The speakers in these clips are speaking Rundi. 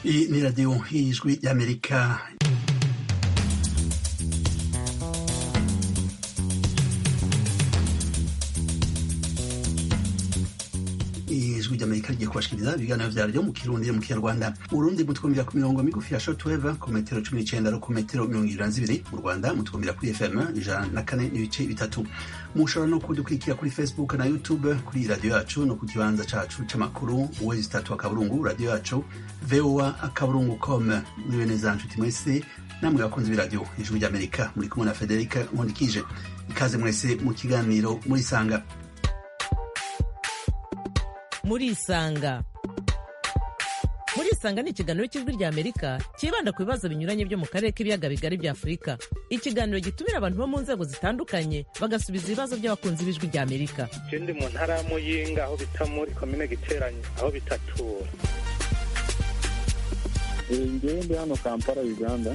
Iyi ni radiyo y'ijwi y'amerika ijwi ry'amerika rigiye kubashikiriza ibiganiro vyaryo mu kirundi mu kinyarwanda urundi mutwumvira ku mirongo migufi ya shortwave ku metero cumi n'icenda no ku metero mirongo ibiri na zibiri mu rwanda mutwumvira kuri fm ijana na kane n'ibice bitatu mushobora no kudukurikira kuri facebook na youtube kuri radiyo yacu no ku kibanza cacu c'amakuru wezi tatu akaburungu radiyo yacu voa akaburungu com mwiwe neza nshuti mwese namwe bakunzi b'iradiyo ijwi ry'amerika muri kumwe na federika nkundikije ikaze mwese mu kiganiro murisanga murisanga murisanga ni ikiganiro cy'ijwi rya amerika cyibanda ku bibazo binyuranye byo mu karere k'ibiyaga bigari bya afurika ikiganiro gitumira abantu bo mu nzego zitandukanye bagasubiza ibibazo by'abakunzi b'ijwi rya amerika je ndi mu ntara ya muyinga aho bita muri komine giteranye aho bitatura ngewe ndi hano kampala uganda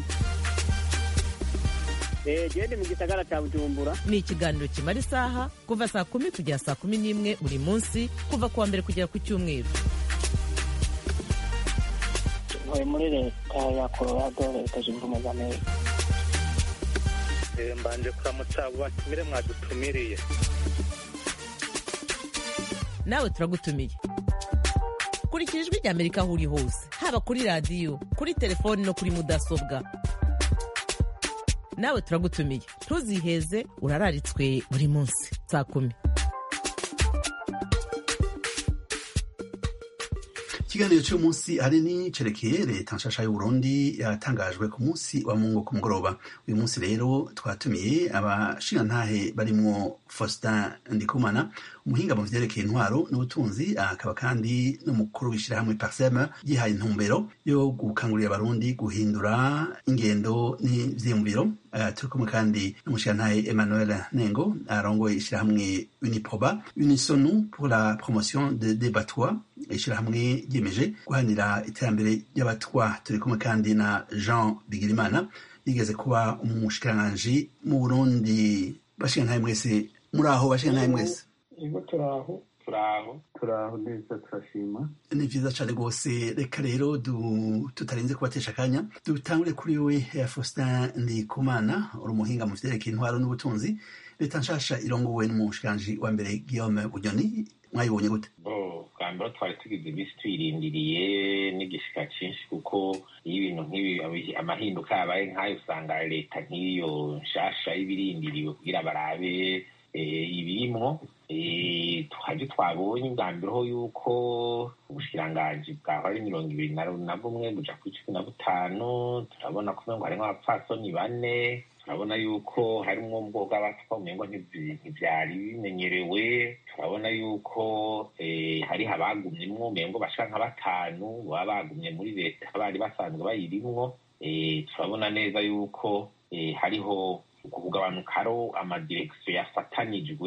gende mu gisagara cya bujumbura ni ikiganiro kimara isaha kuva saa kumi kugera saa kumi n'imwe buri munsi kuva ku wa mbere kugera ku cyumweru ntuye muri leta ya colorado leta zunze ubumwe za amerika Eh, mbanje kuramutsa abo batumire mwadutumiriye nawe turagutumiye kurikira ijwi rya amerika aho uri hose haba kuri radiyo kuri telefoni no kuri mudasobwa nawe turagutumiye ntuziheze urararitswe buri munsi saa kumi ikiganiro cy'uyu munsi ahanini cerekeye leta nshasha y'uburundi yatangajwe ku munsi wa mungu ku mugoroba uyu munsi rero twatumiye abashingantahe barimwo faustin ndikumana umuhinga mu vyerekeye intwaro n'ubutunzi akaba kandi n'umukuru w'ishirahamwe parsem yihaye intumbero yo gukangurira abarundi guhindura ingendo n'ivyiyumviro Uh, turi kumwe kandi n'umushingantahe emmanuel nengo arongoye ishirahamwe uniproba unisonu pour la promotion de debatwa ishirahamwe ryiyemeje guhanira iterambere ry'abatwa turi kumwe kandi na jean bigirimana yigeze kuba umushikiranganji mu burundi bashingantahe mwese muri aho bashingantahe mwese ego turaho turaho turaho neza turashima ni vyiza cane rwose reka rero du- tutarinze kubatesha akanya dutangure kuri we ya faustin ndikumana uri umuhinga mu vyerekeye intwaro n'ubutunzi leta nshasha irongowe n'umushikiranganji wa mbere guillaume bunyoni mwayibonye gute bo bwa mbere twari tugize iminsi tuyirindiriye n'igishika cyinshi kuko iyo ibintu nk'ibi abi- amahinduka yabaye nk'ayo usanga leta nk'iyo nshasha y'ibirindiriwe kugira barabe eh, ibirimwo Eh, twaje twabonye bwa mbere ho yuko ubushikiranganji bwahora ari mirongo ibiri na na bumwe buja kuri cumi na butanu turabona ko umengo harimwo abapfasoni bane turabona yuko harimwo ubwoko bw'abatwa umengo ntivy- ntivyari bimenyerewe turabona yuko eh, hariho abagumyemwo umengo bashika nka batanu baba bagumye muri leta bari basanzwe bayirimwo Eh, turabona neza yuko eh, hariho kugabanukaro amadirekisiyo yafatanijwe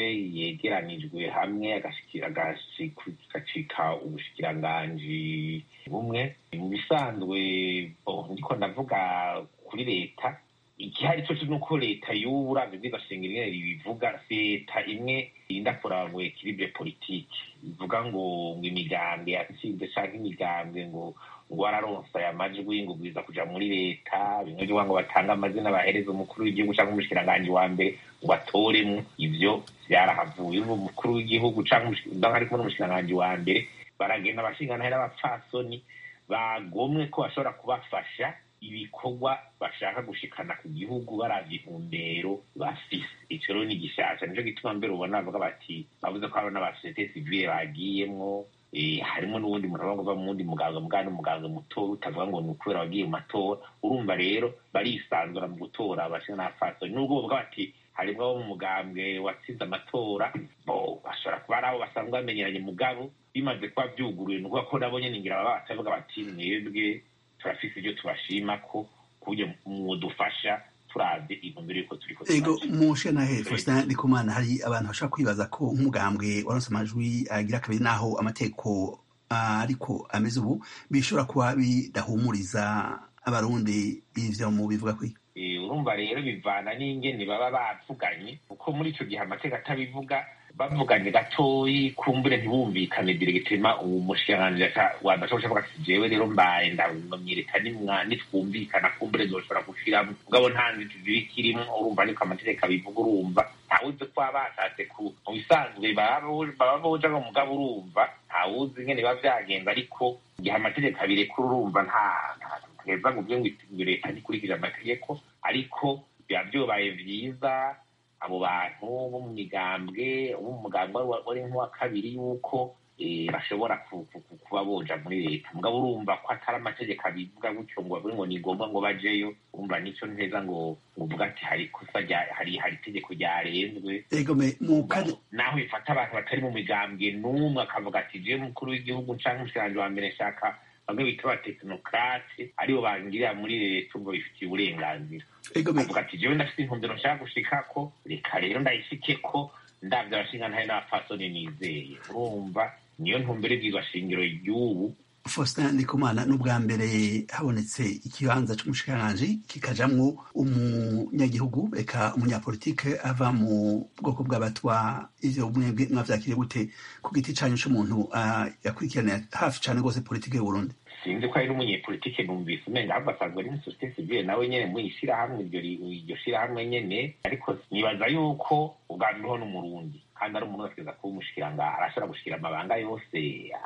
yegeranijwe hamwe agashiki- agashi- agacika ubushikiranganji bumwe mu bisanzwe bo, ndiko ndavuga kuri leta igihari cyo ni uko leta y'ubu uravye bwiza shingiro ingene ribivuga leta imwe irinda kuraba ngo ekilibre politike ivuga ngo ngo imigambwe yatsinze canke imigambwe ngo ngo wararonse aya majwi ngo ubwiza kuja muri leta bimwe vyuvuga ngo batange amazina bahereza umukuru w'igihugu canke umushikiranganji wa mbere ngo atoremwo ivyo vyarahavuye ubu umukuru w'igihugu canke umushi- ndanga ari kumwe n'umushikiranganji wa mbere baragenda abashinganahe n'abapfasoni bagomwe ko bashobora kubafasha ibikorwa bashaka gushikana ku gihugu baravye intumbero bafise ico rero ni gishasha nico gituma mbere ubona bavuga bati bavuze ko hariho n'abasosiyete sivile bagiyemwo eh, harimo n'uwundi muntu avuga mu wundi muganga muganga n'umuganga muto utavuga ngo ni ukubera wagiye mu matora urumva rero barisanzura mu gutora abashinga n'abapfasoni nubwo bavuga bati harimwo abo mu mugambwe watsinze amatora bo bashobora kuba ari abo basanzwe bamenyeranye mugabo bimaze kuba vyuguruye ni ukuvuga ko nabo nyene ngira baba batavuga bati mwebwe turafise ivyo tubashima ko kuburyo mwodufasha turavye intumbero yuko turiko ego turaja. mushingantahe faustin ndikumana hari abantu bashobora kwibaza ko nk'umugambwe waronse amajwi agira kabiri n'aho amategeko ah, ariko ameze ubu bishobora kuba bidahumuriza abarundi ivyo mu bivuga kwiga Eh, urumva urumva rero bivana n'ingene baba bavuganye kuko muri ico gihe amateka atabivuga bavuganye gatoyi kumbure ntibumvikane diregitema umushikiranganji wadashobora kuvuga ati jewe rero mbaye ndamwireka nitwumvikana kumbure zoshobora gushiramo mugabo nta nzitizi bikirimo urumva niko amategeko abivuga urumva ntawuzi ko baba bashatse ku mu bisanzwe baba boja ngo mugabo urumva ntawuzi ingene biba vyagenze ariko igihe amategeko abirekura urumva nta ntaheza ngo uvuge ngo leta ntikurikije amategeko ariko biba vyobaye vyiza abo bantu bo mu migambwe bo mu mugambwe wari nk'uwa kabiri yuko bashobora kuba boja muri leta mugabo urumva ko atari amategeko abivuga gutyo ngo bavuge ngo ni ngombwa ngo bajeyo urumva nico nteza ngo uvuga ati hari ikosa hari hari itegeko ryarenzwe naho bifata abantu batari mu migambwe n'umwe akavuga ati jewe mukuru w'igihugu canke umushikiranganji wa mbere nshaka bamwe bita abatekinokrate aribo bangirira muri leta ubwo bifitiye uburenganzira avuga ati jewe ndafite intumbero nshaka gushikako reka rero ndayishikeko ndavye abashingantahe n'abapfasoni nizeye urumva niyo ntumbero ibwirwa shingiro ry'ubu Faustin Ndikumana n'ubwa mbere habonetse ikibanza c'umushikiranganji kikajamwo umunyagihugu eka umunyapolitike ava mu bwoko bw'abatwa ivyo mwebwe mwavyakiriye gute ku giti canyu c'umuntu yakurikiranira hafi cane rwose politike y'uburundi sinzi ko ari n'umunyepolitike numvise umenga ahubwo asanzwe ari n'isosiyete sivile nawe nyene mu ishirahamwe iryo shirahamwe nyene ariko nibaza yuko ubwa mbere ho n'umurundi kandi ari umuntu ategereza kuba umushikiranga arashobora gushikira amabanga yose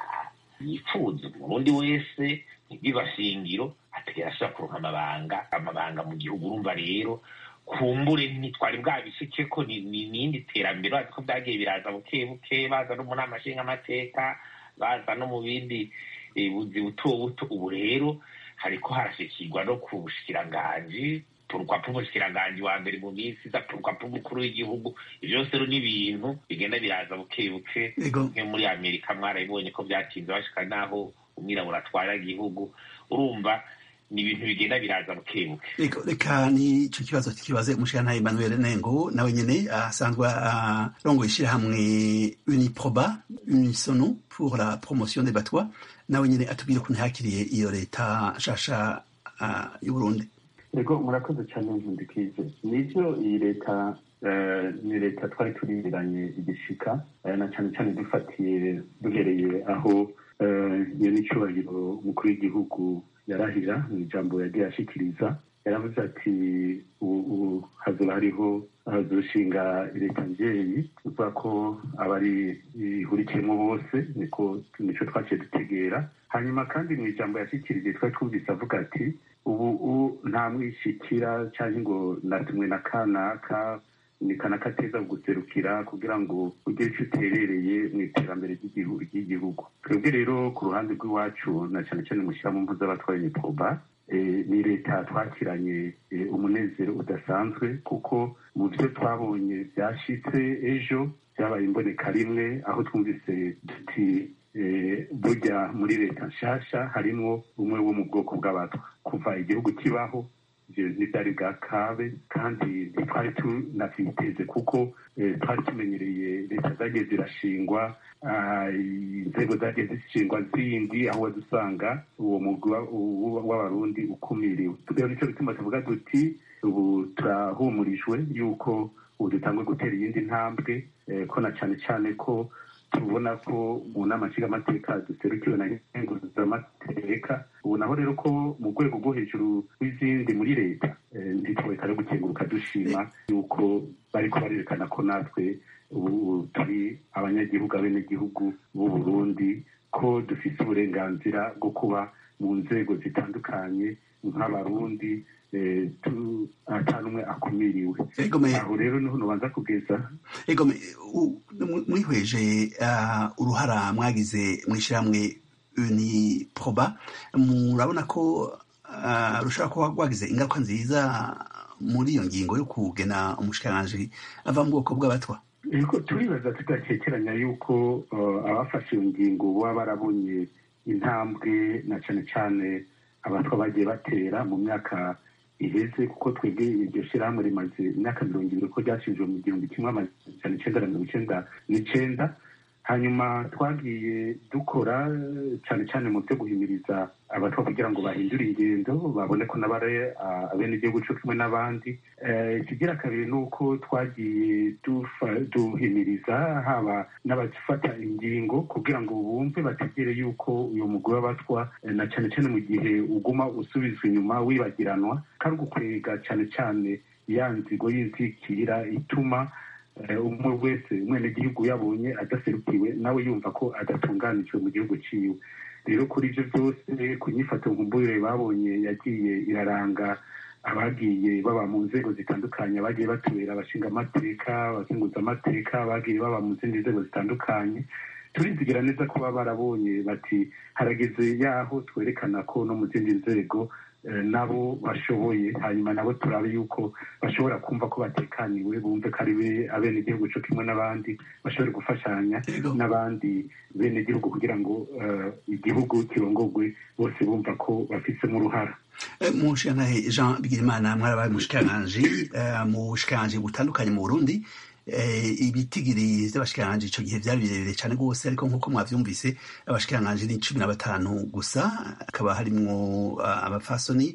yifuza umurundi wese ntibibashingiro ategera ashobora kuronka amabanga amabanga mu gihugu urumva rero kumbure ntitwari bwabishike ko ni nindi terambere bazi ko byagiye biraza buke buke baza no mu nama nshingamateka baza no mu bindi buzi buto buto ubu rero hariko harashikirwa no ku bushikiranganji urupapuro umushikiranganji wa mbere mu minsi iza urupapuro umukuru w'igihugu ivyo byose rero n'ibintu bigenda biraza buke buke nko muri amerika mwarabibonye ko byatinze bashika naho umwirabura atwara igihugu urumva ni ibintu bigenda biraza buke buke reka ni ico kibazo kibaze umushikirantahe emmanuel nengo nawe nyene asanzwe arongoye ishirahamwe uniproba unisono pour la promotion des batwa nawe nyene atubwire ukuntu yakiriye iyo leta nshasha y'uburundi ego murakoze cyane nkundikije nivyo iyi leta ni leta twari turiranye igishika na cyane cyane dufatiye duhereye aho iyo n'icyubahiro umukuru w'igihugu yarahira mu ijambo yagiye ashikiriza yaravuze ati ubu hazoba hariho hazoshinga leta mbyeyi uvuga ko abari ihurikiyemo bose niko nico twaciye dutegera hanyuma kandi mu ijambo yashikirije twari twumvise avuga ati ubu nta mwishikira cyangwa ngo natumwe na kanaka ni kanaka ateza guserukira kugira ngo ugire icyo uterereye mu iterambere ry'igihugu twebwe rero ku ruhande rw'iwacu na cyane cyane mushyira mu mpuza abatwaye imipomba ni leta twakiranye umunezero udasanzwe kuko mu byo twabonye byashitse ejo byabaye imboneka rimwe aho twumvise duti burya muri leta nshasha harimwo umwe wo mu bwoko bw'abatwa kuva igihugu kibaho ivyo ntivyari bwa kabe kandi ntitwari tunavyiteze kuko twari tumenyereye leta zagiye zirashingwa inzego zagiye zishingwa zindi aho wazusanga uwo mugwi w'abarundi ukumiriwe rero nico bituma tuvuga duti ubu turahumurijwe yuko ubu dutangwe gutera iyindi ntambwe ko na cane cane ko tubona ko mu nama nshingamateka duserukiwe na nkenguzamateka ubu naho rero ko mu rwego rwo hejuru rw'izindi muri leta ntitworeka no gukenguruka dushima yuko bariko barerekana ko natwe ubu turi abanyagihugu abenegihugu b'u Burundi ko dufise uburenganzira bwo kuba mu nzego zitandukanye nk'abarundi ata n'umwe akumiriwe aho rero niho nubanza kugeza egome mwihweje uruhara mwagize mw'ishyirahamwe uniproba murabona ko rushobora kuba rwagize ingaruka nziza muri iyo ngingo yo kugena umushikiranganji ava mu bwoko bw'abatwa ariko turibaza tudakekeranya yuko abafashe iyo ngingo baba barabonye intambwe na cyane cyane abatwa bagiye batera mu myaka iheze kuko twebwe iryo shyirahamwe rimaze imyaka mirongo ibiri ko ryashinzwe mu gihumbi kimwe amajana icenda na mirongo icenda n'icenda hanyuma twagiye dukora cyane cyane mu byo guhimiriza abatwa kugira ngo bahindure ingendo babone ko n'abare abene igihugu cyo kimwe n'abandi ikigira kabiri ni uko twagiye duhimiriza haba n'abafata ingingo kugira ngo bumve bategere yuko uyu mugore w'abatwa na cyane cyane mu gihe uguma usubizwa inyuma wibagiranwa kandi ugukwega cyane cyane ya nzigo y'inzikira ituma umwe wese umwenegihugu yabonye adaserukiwe nawe yumva ko adatunganijwe mu gihugu cyiwe rero kuri ibyo byose ku nyifato nkumburire babonye yagiye iraranga abagiye baba mu nzego zitandukanye abagiye batubera abashinga amateka abakenguza amateka abagiye baba mu zindi nzego zitandukanye turizigira neza ko baba barabonye bati harageze yaho twerekana ko no mu zindi nzego nabo bashoboye hanyuma nabo turabe yuko bashobora kumva ko batekaniwe bumve ko ari abene igihugu cyo kimwe n'abandi bashobore gufashanya n'abandi bene igihugu kugira ngo igihugu kirongogwe bose bumva ko bafisemo uruhara mu nshingantahe jean bigirimana mwarabaye umushikiranganji mu bushikiranganji butandukanye mu burundi ibitigiri by'abashikiranganji icyo gihe byari birebire cyane rwose ariko nk'uko mwabyumvise abashikiranganji ni cumi na batanu gusa hakaba harimwo abafasoni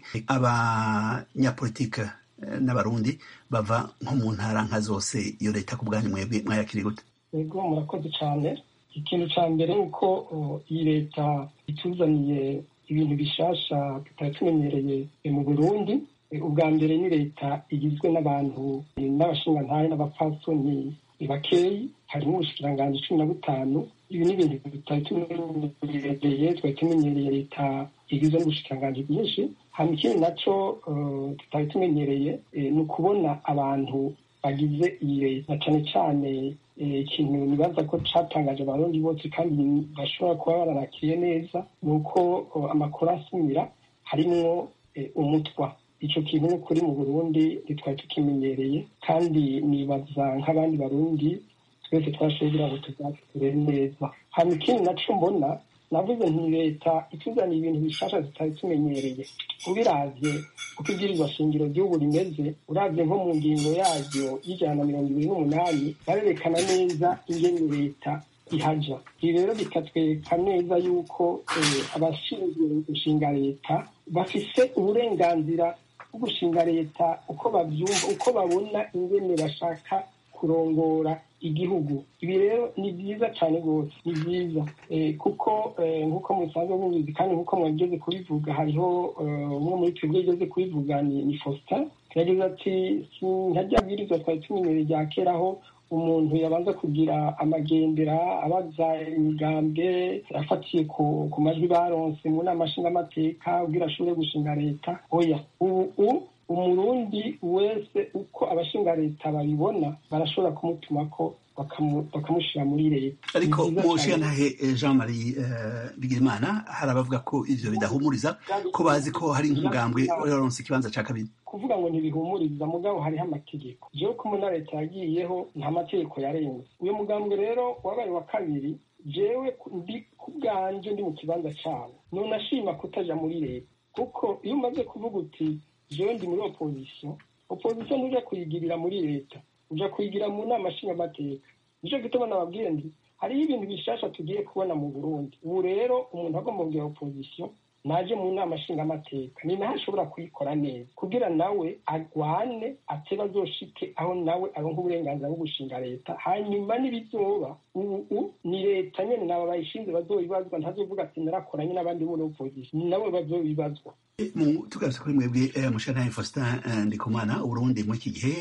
abanyapolitike n'abarundi bava nko mu ntara nka zose iyo leta ku bwanyu mwebwe mwayakiri gute yego murakoze cyane ikintu cya mbere ni uko iyi leta ituzaniye ibintu bishasha tutari tumenyereye mu burundi ubwa mbere ni leta igizwe n'abantu n'abashingantahe n'abapfasoni bakeyi harimo ubushikiranganji cumi na butanu ibi ni ibintu tutari tumenyereye twari tumenyereye leta igizwe n'ubushikiranganji bwinshi hanyuma ikindi naco tutari tumenyereye ni ukubona abantu bagize iyi leta cyane cyane ikintu nibaza ko catangaje abarundi bose kandi bashobora kuba baranakiye neza ni uko amakuru asumira harimwo umutwa icyo kintu ni kuri mu burundi ntitwari tukimenyereye kandi nibaza nk'abandi barundi twese twashoboye kugira ngo tuzakure neza hanyuma ikindi naco mbona navuze nti leta ituzaniye ibintu bishasha tutari tumenyereye ubiravye uko ibwirizwa shingiro ry'ubu rimeze uravye nko mu ngingo yaryo y'ijana na mirongo ibiri n'umunani barerekana neza ingene leta ihaja ibi rero bikatwereka neza yuko abashinzwe gushinga leta bafise uburenganzira bwo gushinga leta uko bavyumva uko babona ingene bashaka kurongora igihugu ibi rero ni byiza cyane rwose ni byiza kuko nk'uko musanzwe mubizi kandi nk'uko mwageze kubivuga hariho umwe muri twebwe yageze kubivuga ni faustin yagize ati ntajya bwirizwa twari tumenyere rya keraho umuntu yabanza kugira amagendera abaza imigambwe afatiye ku majwi baronse mu nama nshingamateka ubwira ashobore gushinga leta oya ubu umurundi wese uko abashinga leta babibona barashobora kumutuma ko bakamushyira muri leta ariko mushiyantahe jean marie bigirimana hari abavuga ko ivyo bidahumuriza ko bazi ko hari nk'umugambwe waronse ikibanza ca kabiri kuvuga ngo ntibihumuriza mugabo hariho amategeko jewe ko muna leta yagiyeho nta mategeko yarenze uyu mugambwe rero wabaye wa kabiri jewe ndi ku bwanje ndi mu kibanza cawo nonashima kutaja muri leta kuko iyo umaze kuvuga uti jewe ndi muri opozisiyo opozisiyo ntuja kuyigirira muri leta uja kuyigira mu nama nshingamateka nico gituma nababwiye ndi hariho ibintu bishasha tugiye kubona mu burundi ubu rero umuntu agomba kugira opozisiyo naje mu nama nshingamateka ni naho ashobora kuyikora neza kugira nawe agwane ateba azoshike aho nawe aronka uburenganzira bwo gushinga leta hanyuma n'ibizoba ubu ni leta nyene naba bayishinze bazobibazwa ntazovuga ati narakoranye n'abandi muri opozisiyo ni nabo bazobibazwa tugarutse kuri mwebwe mushantahe faustin ndikumana uburundi muri iki gihe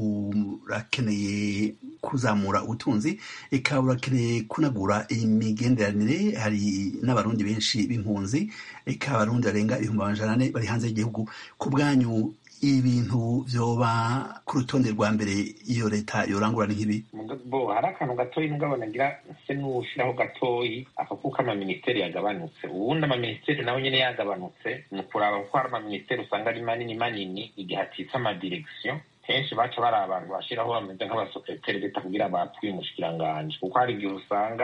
burakeneye kuzamura ubutunzi eka burakeneye kunagura imigenderanire hari n'abarundi benshi b'impunzi eka abarundi barenga ibihumbi amajana ane bari hanze y'igihugu ku bwanyu ibintu vyoba ku rutonde rwa mbere iyo leta yorangura nk'ibi bo hari akantu gatoyi mugabo nagira se n'ushiraho gatoyi ako kuko amaminisiteri yagabanutse ubundi amaminisiteri nawe nyene yagabanutse ni ukuraba kuko hari amaminisiteri usanga ari manini manini igihe atitse amadirekisiyo kenshi baca bari abantu bashiraho bameze nk'abasekreteri leta kugira bapfuye umushikiranganji kuko hari igihe usanga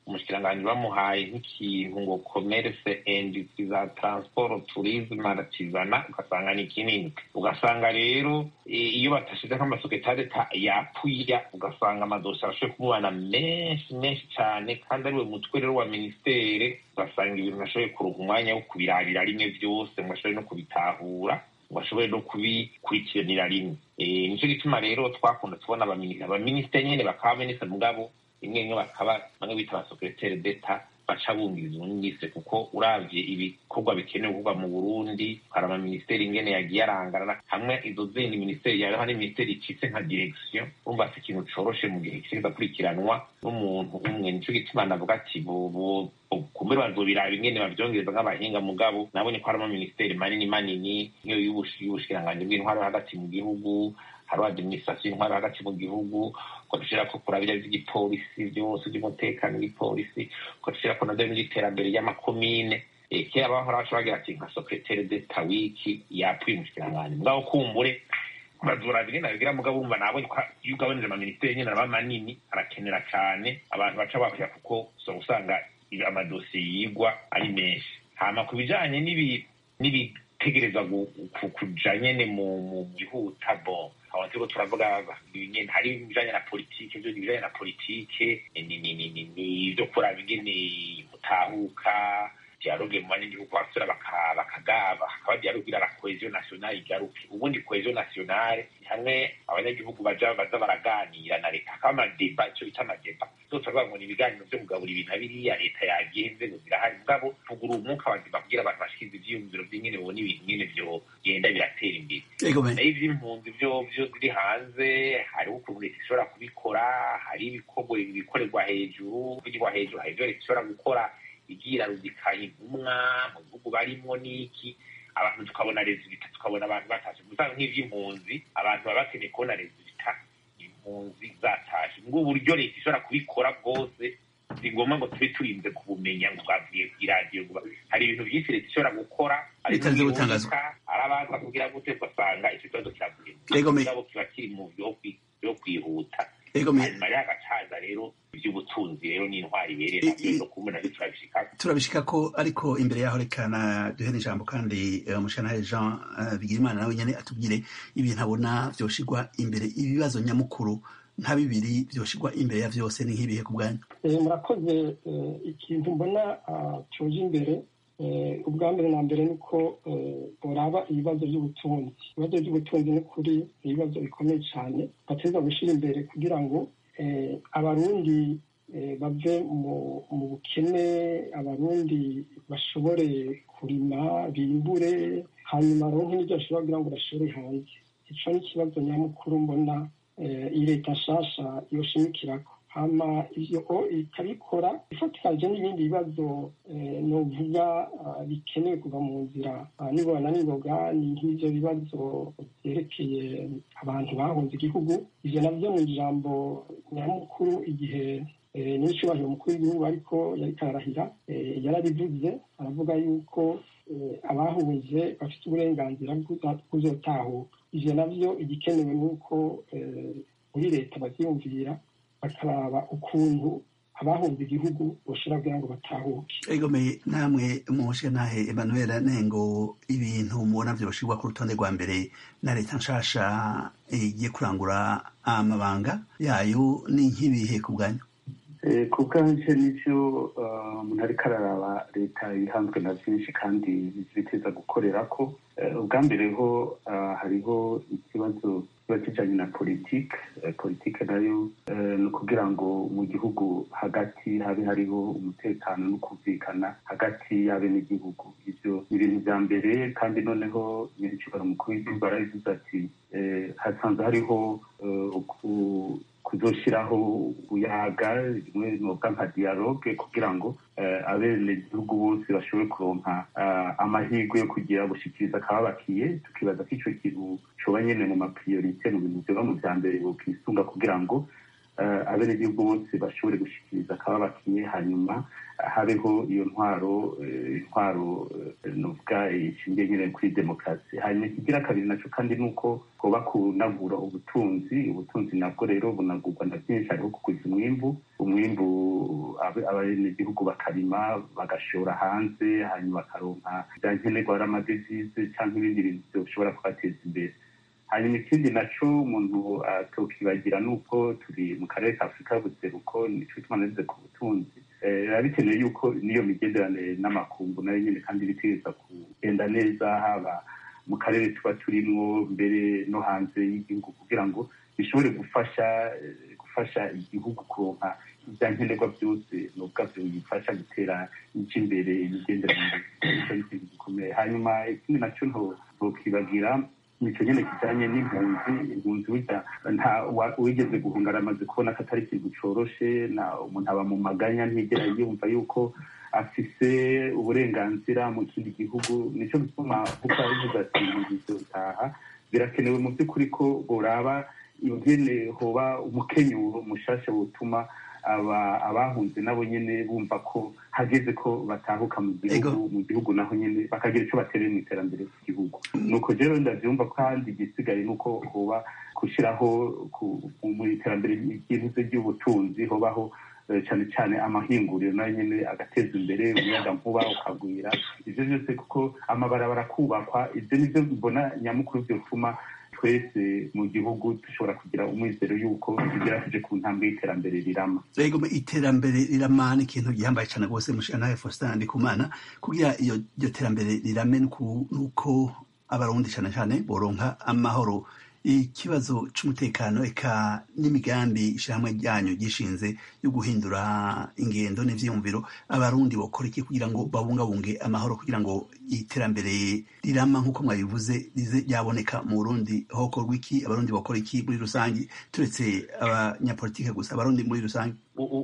umushikiranganji bamuhaye nk'ikintu ngo commerce industry za transport tourisme arakizana ugasanga ni kinini ugasanga rero iyo batashize nk'amasoketari yapfuya ugasanga amadosiye arashoboye kumubana menshi menshi cyane kandi ariwe mutwe rero wa ministere ugasanga ibintu nashoboye kuronka umwanya wo kubirabira rimwe byose ngo ashobore no kubitahura ngo ashobore no kubikurikiranira rimwe nicyo gituma rero twakunda tubona abaminisitiri nyine bakaba minisitiri mugabo rimwe rimwe bakaba bamwe bita abasekreteri d'etat baca bumviriza ubunyise kuko uravye ibikorwa bikenewe gukorwa mu burundi hari amaminisiteri ingene yagiye arangarana hamwe izo zindi minisiteri yaho ni minisiteri icitse nka direction urumva si ikintu coroshe mu gihe kiriko akurikiranwa n'umuntu umwe nico gituma navuga ati kumbe bazobiraba ingene bavyongereza nk'abahinga mugabo nabonye ko harimo minisiteri manini manini nk'iyo y'ubushikiranganji bw'intwaro hagati mu gihugu hariho administration y'intwaro hagati mu gihugu ko dushirako kurabira vy'igipolisi vyose vy'umutekano w'igipolisi ko dushirako navyo n'iterambere ry'amakomine kera bahora baca bagira ati nka secretaire d'etat wiki yapfuye umushikiranganji mugabo kumbure bazora bigenda bigira mugabo wumva nabonye ko iyo ugabanije amaminisiteri nyene araba manini arakenera cane abantu baca bapfuya kuko so usanga amadosiye yigwa ari menshi hama ku bijanye n'ibitegerezwa kuja nyene mu gihuta bon aho turiko turavuga nyene hari ibijanye na politike vyo ibijanye na politike ni ivyo kuraba ingene mutahuka dialogue mu banyagihugu basura bakagaba hakaba dialogue ira la cohesion nationale igaruke ubundi cohesion nationale hamwe abanyagihugu baja baza baraganira na leta hakaba amadeba ico bita amadeba zose bavuga ngo ni ibiganiro vyo kugabura ibintu biriya leta yagenze ngo zirahari mugabo tugura umwuka wazima kugira abantu bashikize ivyiyumviro vy'ingene bona ibintu nyene vyogenda biratera imbere nayo ivy'impunzi vyo vyo ziri hanze hariho ukuntu leta ishobora kubikora hari ibikorwa ibikorerwa hejuru bigirwa hejuru hari ivyo leta ishobora gukora igira ruzika intumwa mu bihugu barimwo n'iki abantu tukabona rezilita tukabona abantu batashe gusanga nk'ivy'impunzi abantu baba bakeneye kubona rezilita impunzi zatashe ngo uburyo leta ishobora kubikora bwose si ngombwa ngo tube turinze kubumenya ngo twavuye kw'iradiyo ngo hari ibintu byinshi leta ishobora gukora Bitanze gutangazwa. arabaza kugira gute ugasanga icyo kibazo kiravuye Yego, me- mugabo kiba kiri mu vyo kwi- vyo kwihuta Yego, me- hanyuma rero agacaza rero ivy'ubutunzi rero n'intwari ibereye I- navyo i- no kubona navyo turabishikako turabishika ko ariko imbere yaho reka na duhere ijambo kandi eh, umushanahe jean eh, bigirimana nawe nyene atubwire ibintu abona vyoshigwa imbere ibibazo nyamukuru nka bibiri vyoshigwa imbere ya vyose ni nk'ibihe ku bwanyu Eh, murakoze eh, ikintu mbona ah, coje imbere eh, ubwa mbere na mbere ni uko eh, boraba ibibazo by'ubutunzi ibibazo by'ubutunzi ni kuri ibibazo bikomeye cyane bateza gushyira imbere kugira ngo eh, abarundi eh, bave mu mu bukene abarundi bashobore kurima bimbure hanyuma baronke n'ibyo bashobora kugira ngo bashore hanze ico ni ikibazo nyamukuru mbona eh, iyi leta nshasha yoshimikirako hama ivyo o ikabikora ifatikanyije n'ibindi bibazo eh, novuga ah, bikenewe kuva mu nzira Ah, nibona ningoga ni nk'ivyo bibazo vyerekeye abantu bahunze igihugu ivyo navyo mu ijambo nyamukuru igihe eh, n'icyubahiro umukuru w'igihugu ariko yariko ararahira eh, yarabivuze aravuga yuko eh, abahunze bafite uburenganzira bwo kuzotahuka ivyo navyo igikenewe ni uko eh, muri leta bavyiyumvira bakaraba ukuntu abahunze igihugu boshobora kugira ngo batahuke egomeye namwe mushanahe emmanuel nengo ibintu mubona vyoshigwa ku rutonde rwa mbere na leta nshasha eh, igiye kurangura amabanga yayo ni nk'ibihe ku bwanyu Eh, ku bwanje nivyo eh, umuntu ariko araraba leta ihanzwe na vyinshi kandi biteza gukorera ko Eh, ubwa mbere ho ah, hariho ikibazo kiba kijanye na politike Eh, politike nayo eh, ni ukugira ngo mu gihugu hagati habe hariho umutekano no kumvikana hagati y'abenegihugu ivyo ni ibintu vya mbere kandi noneho nyiricibara umukuru w'igihugu arabivuze ati eh, hasanzwe hariho eh, uku- kuzoshiraho ubuyaga rimwe novuga nka dialogue kugira ngo eh, abenegihugu bose bashobore kuronka ah, amahirwe yo kugira gushikiriza akababakiye tukibaza ko ico kintu coba nyene mu mapriorite mu bintu vyoba mu vya mbere bokwisunga kugira ngo abenegihugu bose bashobore gushikiriza akababakiye hanyuma habeho iyo ntwaro intwaro nuvuga ishingiye nyine kuri demokarasi hanyuma ikigira kabiri naco kandi ni uko hoba kunagura ubutunzi ubutunzi nabwo rero bunagurwa na byinshi hariho kuguza umwimbu umwimbu abenegihugu bakarima bagashora hanze hanyuma bakaronka bya nkenerwa ari amadevize cyangwa ibindi bintu bishobora kubateza imbere hanyuma ikindi naco umuntu atokibagira ni uko turi mu karere ka afurika y'ubuseruko nico gituma nagize ku butunzi biba bikenewe yuko n'iyo migenderanire n'amakungu nayo nyine kandi bitegereza kugenda neza haba mu karere tuba turimwo mbere no hanze y'igihugu kugira ngo bishobore gufasha gufasha igihugu kuronka ibya nkenerwa byose n'ubwabyo bifasha gutera ije imbere imigenderanire nicyo ni ikintu gikomeye hanyuma ikindi naco ntokibagira nico nyene kijanye n'impunzi impunzi burya nta wigeze guhunga aramaze kubona ko atari ikintu coroshe na umuntu aba mu maganya ntiyigera yumva yuko afise uburenganzira mu kindi gihugu nico gituma kuko abivuga ati bizotaha birakenewe mu by'ukuri ko boraba ingene hoba umukenyuro mushasha wotuma aba abahunze nabo nyene bumva ko hageze ko batahuka mu gihugu mu gihugu naho nyene bakagira ico batereye mu iterambere ry'igihugu nuko rero ndavyumva kandi igisigaye nuko hoba gushiraho mu iterambere ry'ivuze ry'ubutunzi hobaho cyane cyane amahinguriro nayo nyene agateza imbere umuyaga nkuba ukagwira ivyo vyose kuko amabarabara kubakwa ivyo nivyo mbona nyamukuru vyotuma twese mu gihugu dushobora kugira umwizero y'uko tugera tuje ku ntambwe y'iterambere rirama rego iterambere rirama ni ikintu gihambaye cyane rwose mushanahe faustin ndikumana kugira iyo iryo terambere rirame nuko abarundi cyane cyane boronka amahoro ikibazo c'umutekano eka n'imigambi ishyirahamwe ryanyu gishinze yo guhindura ingendo n'ivyiyumviro abarundi bokora iki kugira ngo babungabunge amahoro kugira ngo iterambere rirama nk'uko mwabivuze rize ryaboneka mu burundi hokorwa iki abarundi bokora iki muri rusange turetse abanyapolitike gusa abarundi muri rusange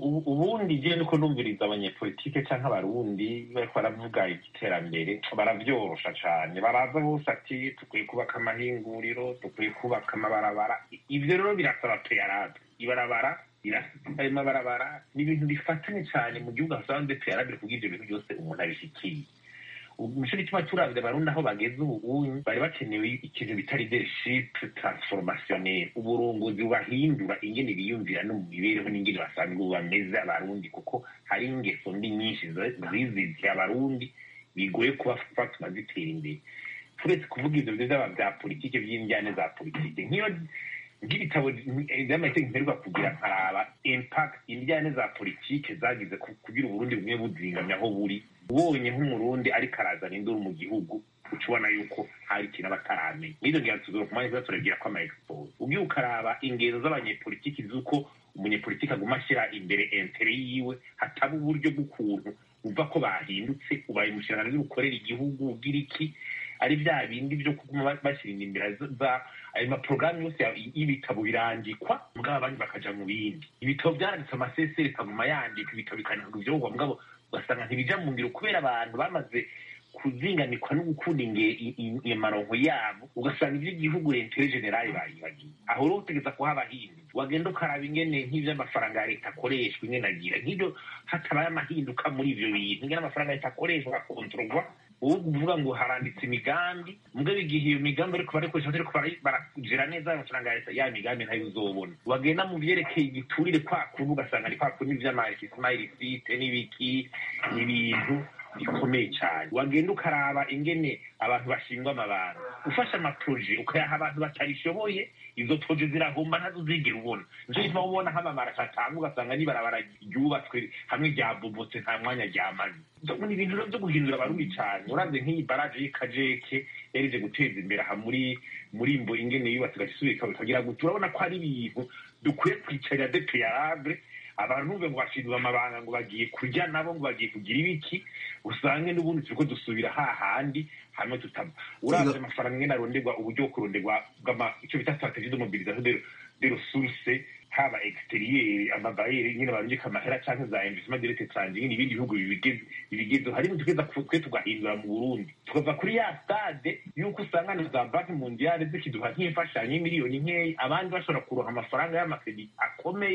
ubundi je niko numviriza abanyepolitike canke abarundi bariko baravuga igiterambere baravyorosha cane baraza bose ati dukwiye kubaka amahinguriro dukwiye kubaka amabarabara ivyo rero birasaba peyarabe ibarabara ayo mabarabara ni ibintu bifatanye cane mu gihugu hasanzwe peyarabe kugira ivyo bintu byose umuntu abishikiye nico gituma turavye abarundi aho bageze ubu bari bakenewe ikintu bita leadership transformationnel uburongozi bubahindura ingene biyumvira no mu mibereho n'ingene basanzwe bameze abarundi kuko hari ingeso mbi nyinshi ziziziye abarundi bigoye kuba fatuma zitera imbere turetse kuvuga ivyo vyaba vya politike vy'injyane za politike nk'iyo nk'ibitabo vy'amategeko mperwa kugira nkaraba impact injyane za politike zagize kugira uburundi bumwe buzingamye aho buri ubonye nk'umurundi ariko arazana induru mu gihugu uca ubona yuko hari ikintu aba ataramenya n'izo ngira tuzora ku mwanya turabwira ko ama expose ugiye ukaraba ingendo z'abanyepolitiki z'uko umunyepolitiki aguma ashyira imbere entere yiwe hataba uburyo bw'ukuntu uva ko bahindutse ubaye umushyirangano w'ukorera igihugu ugira iki ari bya bindi byo kuguma bashyira imbere za ayo maporogaramu yose y'ibitabo birandikwa mugabo abandi bakaja mu bindi ibitabo byaranditse amaseseri bikaguma yandika ibitabo bikandika ivyogwa mugabo ugasanga ntibija mu ngiro kubera abantu bamaze kuzinganikwa no gukunda amaronko yabo ugasanga ivy'igihugu rentere generale bayibagiye aho rero utegeza kuhaba hinduka wagenda ukaraba ingene nk'ivy'amafaranga ya leta akoreshwa ingene agira nk'ivyo hatabaye amahinduka muri ivyo bintu ingene amafaranga ya leta akoreshwa agakontororwa ubu kuvuga ngo haranditse imigambi mugabo igihe iyo migambi ariko barikoresha bariko baragera neza ayo mafaranga ya leta ya migambi ntayo uzobona wagenda mu vyerekeye igiturire kwa kuntu ugasanga ari kwa kuntu ivy'amasimayilisite n'ibiki n'ibintu bikomeye cyane wagenda ukaraba ingene abantu bashingwa amabanga ufashe amaproje ukayaha abantu batabishoboye izo proje zirahomba ntazo uzigera ubona nico gituma ubona hamamara atanga ugasanga n'ibarabara ryubatswe hamwe ryabobotse nta mwanya ryamaze ni ibintu rero vyo guhindura abarundi cane uravye nk'iyi baraje y'ikajeke yarije guteza imbere aha muri muri mbo ingene yubatse igasubika bikagira gute urabona ko ari ibintu dukwiye kwicarira de peyarable abantu ngo bashindura amabanga ngo bagiye kurya nabo ngo bagiye kugira ibiki usange n'ubundi turiko dusubira hahandi hamwe tutaba uravye amafaranga ingene aronderwa uburyo bwo kuronderwa ico bita strategie de mobilisation de ressources haba exterieur amabayeri nyine barungika amahera canke za investissement direct étranger nyine ibindi bihugu bibigezeho harimo tugeza twe tugahindura mu burundi tukava kuri ya stade yuko usanga na za banki mondiale zikiduha nk'imfashanyo y'imiliyoni nkeya abandi bashobora kuronka amafaranga y'amakredi akomeye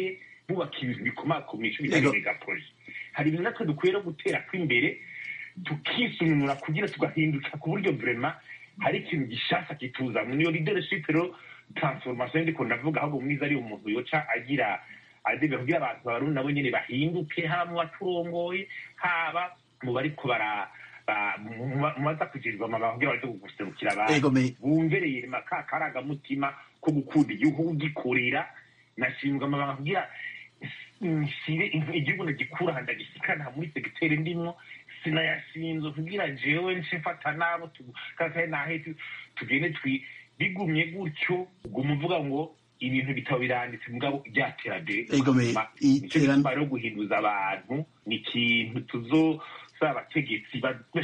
bubaka ibintu bikomakomeye icyo bita megaporoje hari ibintu natwe dukwiye no gutera kw'imbere tukisununura kugira tugahinduka ku buryo vrema hari ikintu gishasha kituzamwe niyo leadership rero transformation ndiko ndavuga ahubwo mwiza ari umuntu yoca agira adebe kugira abantu barundi nabo nyene bahinduke haba mu baturongoye haba mu bariko bara mubaza kugirirwa amabanga kugira baje guserukira abantu bumvereye ka karagamutima ko gukunda igihugu kugikorera nashinzwe amabanga kugira nsire igihugu ndagikura ndagisikana muri segiteri ndimwo sinayashinzwe kugira jewe nce mfata nabo kakaye nahe tugende bigumye gutyo uguma uvuga ngo ibintu bitabo biranditse mugabo ryaterambere nicyo gituma rero guhinduza abantu ni ikintu tuzosaba abategetsi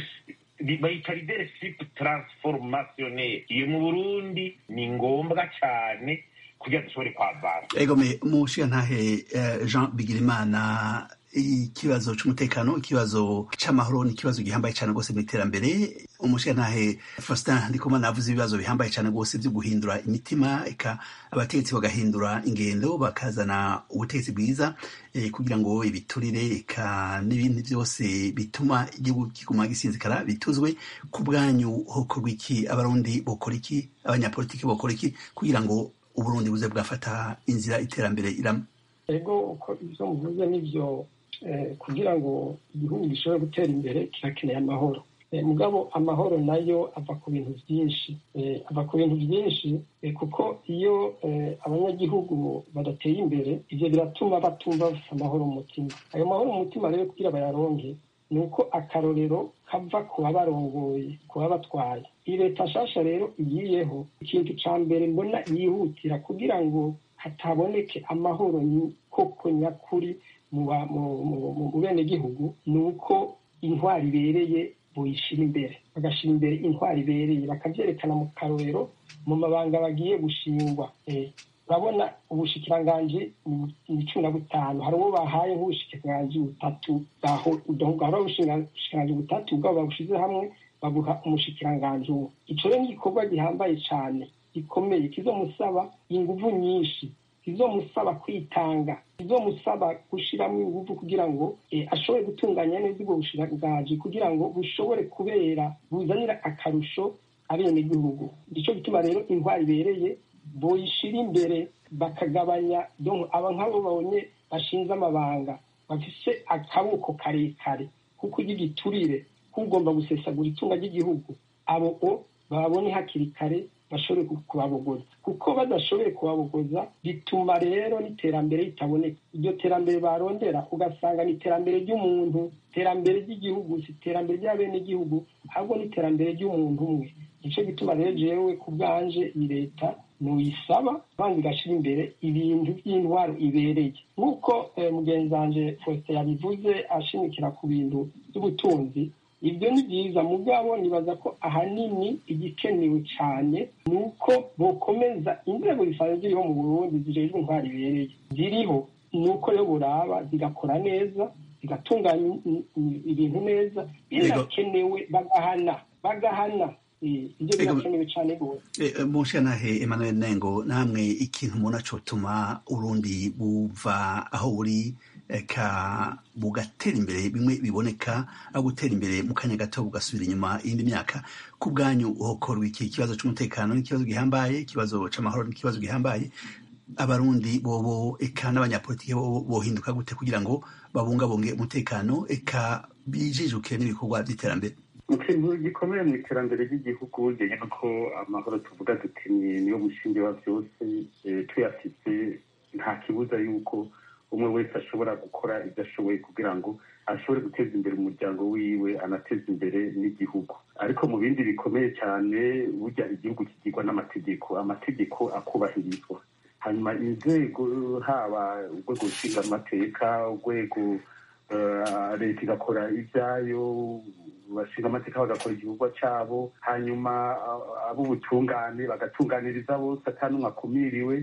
bayita leadership transformationnel iyo mu burundi ni ngombwa cyane kugira dushobore kwavana egome mushiyantahe jean bigirimana ikibazo c'umutekano ikibazo c'amahoro ni ikibazo gihambaye cane rwose mu iterambere umushiyantahe faustin ndikumana avuze ibibazo bihambaye cane rwose vyo guhindura imitima eka abategetsi bagahindura ingendo bakazana ubutegetsi bwiza eh, kugira ngo ibiturire eka n'ibindi vyose bituma igihugu kiguma gisinzikara bituzwe ku bwanyu hokorwa iki abarundi bokora iki abanyapolitiki bokora iki kugira ngo uburundi buze bwafata inzira iterambere irama ego uko ivyo muvuze nivyo kugira ngo igihugu gishobore gutera imbere kirakeneye amahoro mugabo amahoro nayo ava ku bintu byinshi ava ku bintu byinshi kuko iyo abanyagihugu badateye imbere ibyo biratuma batumva bafite amahoro mu mutima ayo mahoro mu mutima rero kugira bayaronke ni uko akarorero kava ku babarongoye ku babatwaye iyi leta nshasha rero igiyeho ikintu cya mbere mbona yihutira kugira ngo hataboneke amahoro koko nyakuri mu benegihugu ni uko intwari ibereye buyishyira imbere bagashyira imbere intwari ibereye bakabyerekana mu karorero mu mabanga bagiye gushingwa urabona ubushikiranganji ni cumi na butanu hari uwo bahaye nk'ubushikiranganji butatu hari ubushikiranganji butatu bwabo babushize hamwe babuha umushikiranganji umwe icyo rero ni igikorwa gihambaye cyane gikomeye kizomusaba inguvu nyinshi kizomusaba kwitanga kizomusaba gushyiramo ingufu kugira ngo ashobore gutunganya neza ubwo bushikiranganji kugira ngo bushobore kubera buzanira akarusho abenegihugu nicyo gituma rero intwari ibereye boyishyira imbere bakagabanya aba nk'abo babonye bashinze amabanga bafise akaboko karekare kuko igiturire kugomba gusesagura itunga ry'igihugu abo babone hakiri kare bashobore kubabogoza kuko badashoboye kubabogoza bituma rero n'iterambere ritaboneka iryo terambere barondera ugasanga ni iterambere ry'umuntu iterambere ry'igihugu si iterambere ry'abenegihugu ahubwo ni iterambere ry'umuntu umwe nicyo gituma rero jewe ku bwanje iyi leta nuyisaba banza igashyira imbere ibintu by'intwaro ibereye nk'uko mugenzi wanje faustin yabivuze ashimikira ku bintu by'ubutunzi ibyo ni byiza mugabo nibaza ko ahanini igikenewe cyane ni uko bokomeza inzego zisanzwe ziriho mu burundi zijejwe intwaro ibereye ziriho ni uko rero buraba zigakora neza zigatunganya ibintu neza binakenewe bagahana bagahana ibyo birakenewe cyane rwose mushanahe emmanuel nengo namwe ikintu umuntu acotuma urundi buva aho buri ka bugatera imbere bimwe biboneka aho gutera imbere mu kanya gato bugasubira inyuma iyindi myaka ku bwanyu hokorwa iki ikibazo cy'umutekano n'ikibazo gihambaye ikibazo c'amahoro n'ikibazo gihambaye abarundi bobo eka n'abanyapolitiki bobo bohinduka gute kugira ngo babungabunge umutekano eka bijijuke n'ibikorwa by'iterambere ikintu gikomeye mu iterambere ry'igihugu ujyanye nuko amahoro tuvuga duti niyo mushinge wa byose tuyafite nta kibuza yuko umwe wese ashobora gukora ibyo ashoboye kugira ngo ashobore guteza imbere umuryango wiwe anateza imbere n'igihugu ariko mu bindi bikomeye cyane burya igihugu kigirwa n'amategeko amategeko akubahirizwa hanyuma inzego haba urwego rushinga amateka urwego leta igakora ibyayo bashinga amateka bagakora igikorwa cyabo hanyuma ab'ubutungane bagatunganiriza bose atanumwe akumiriwe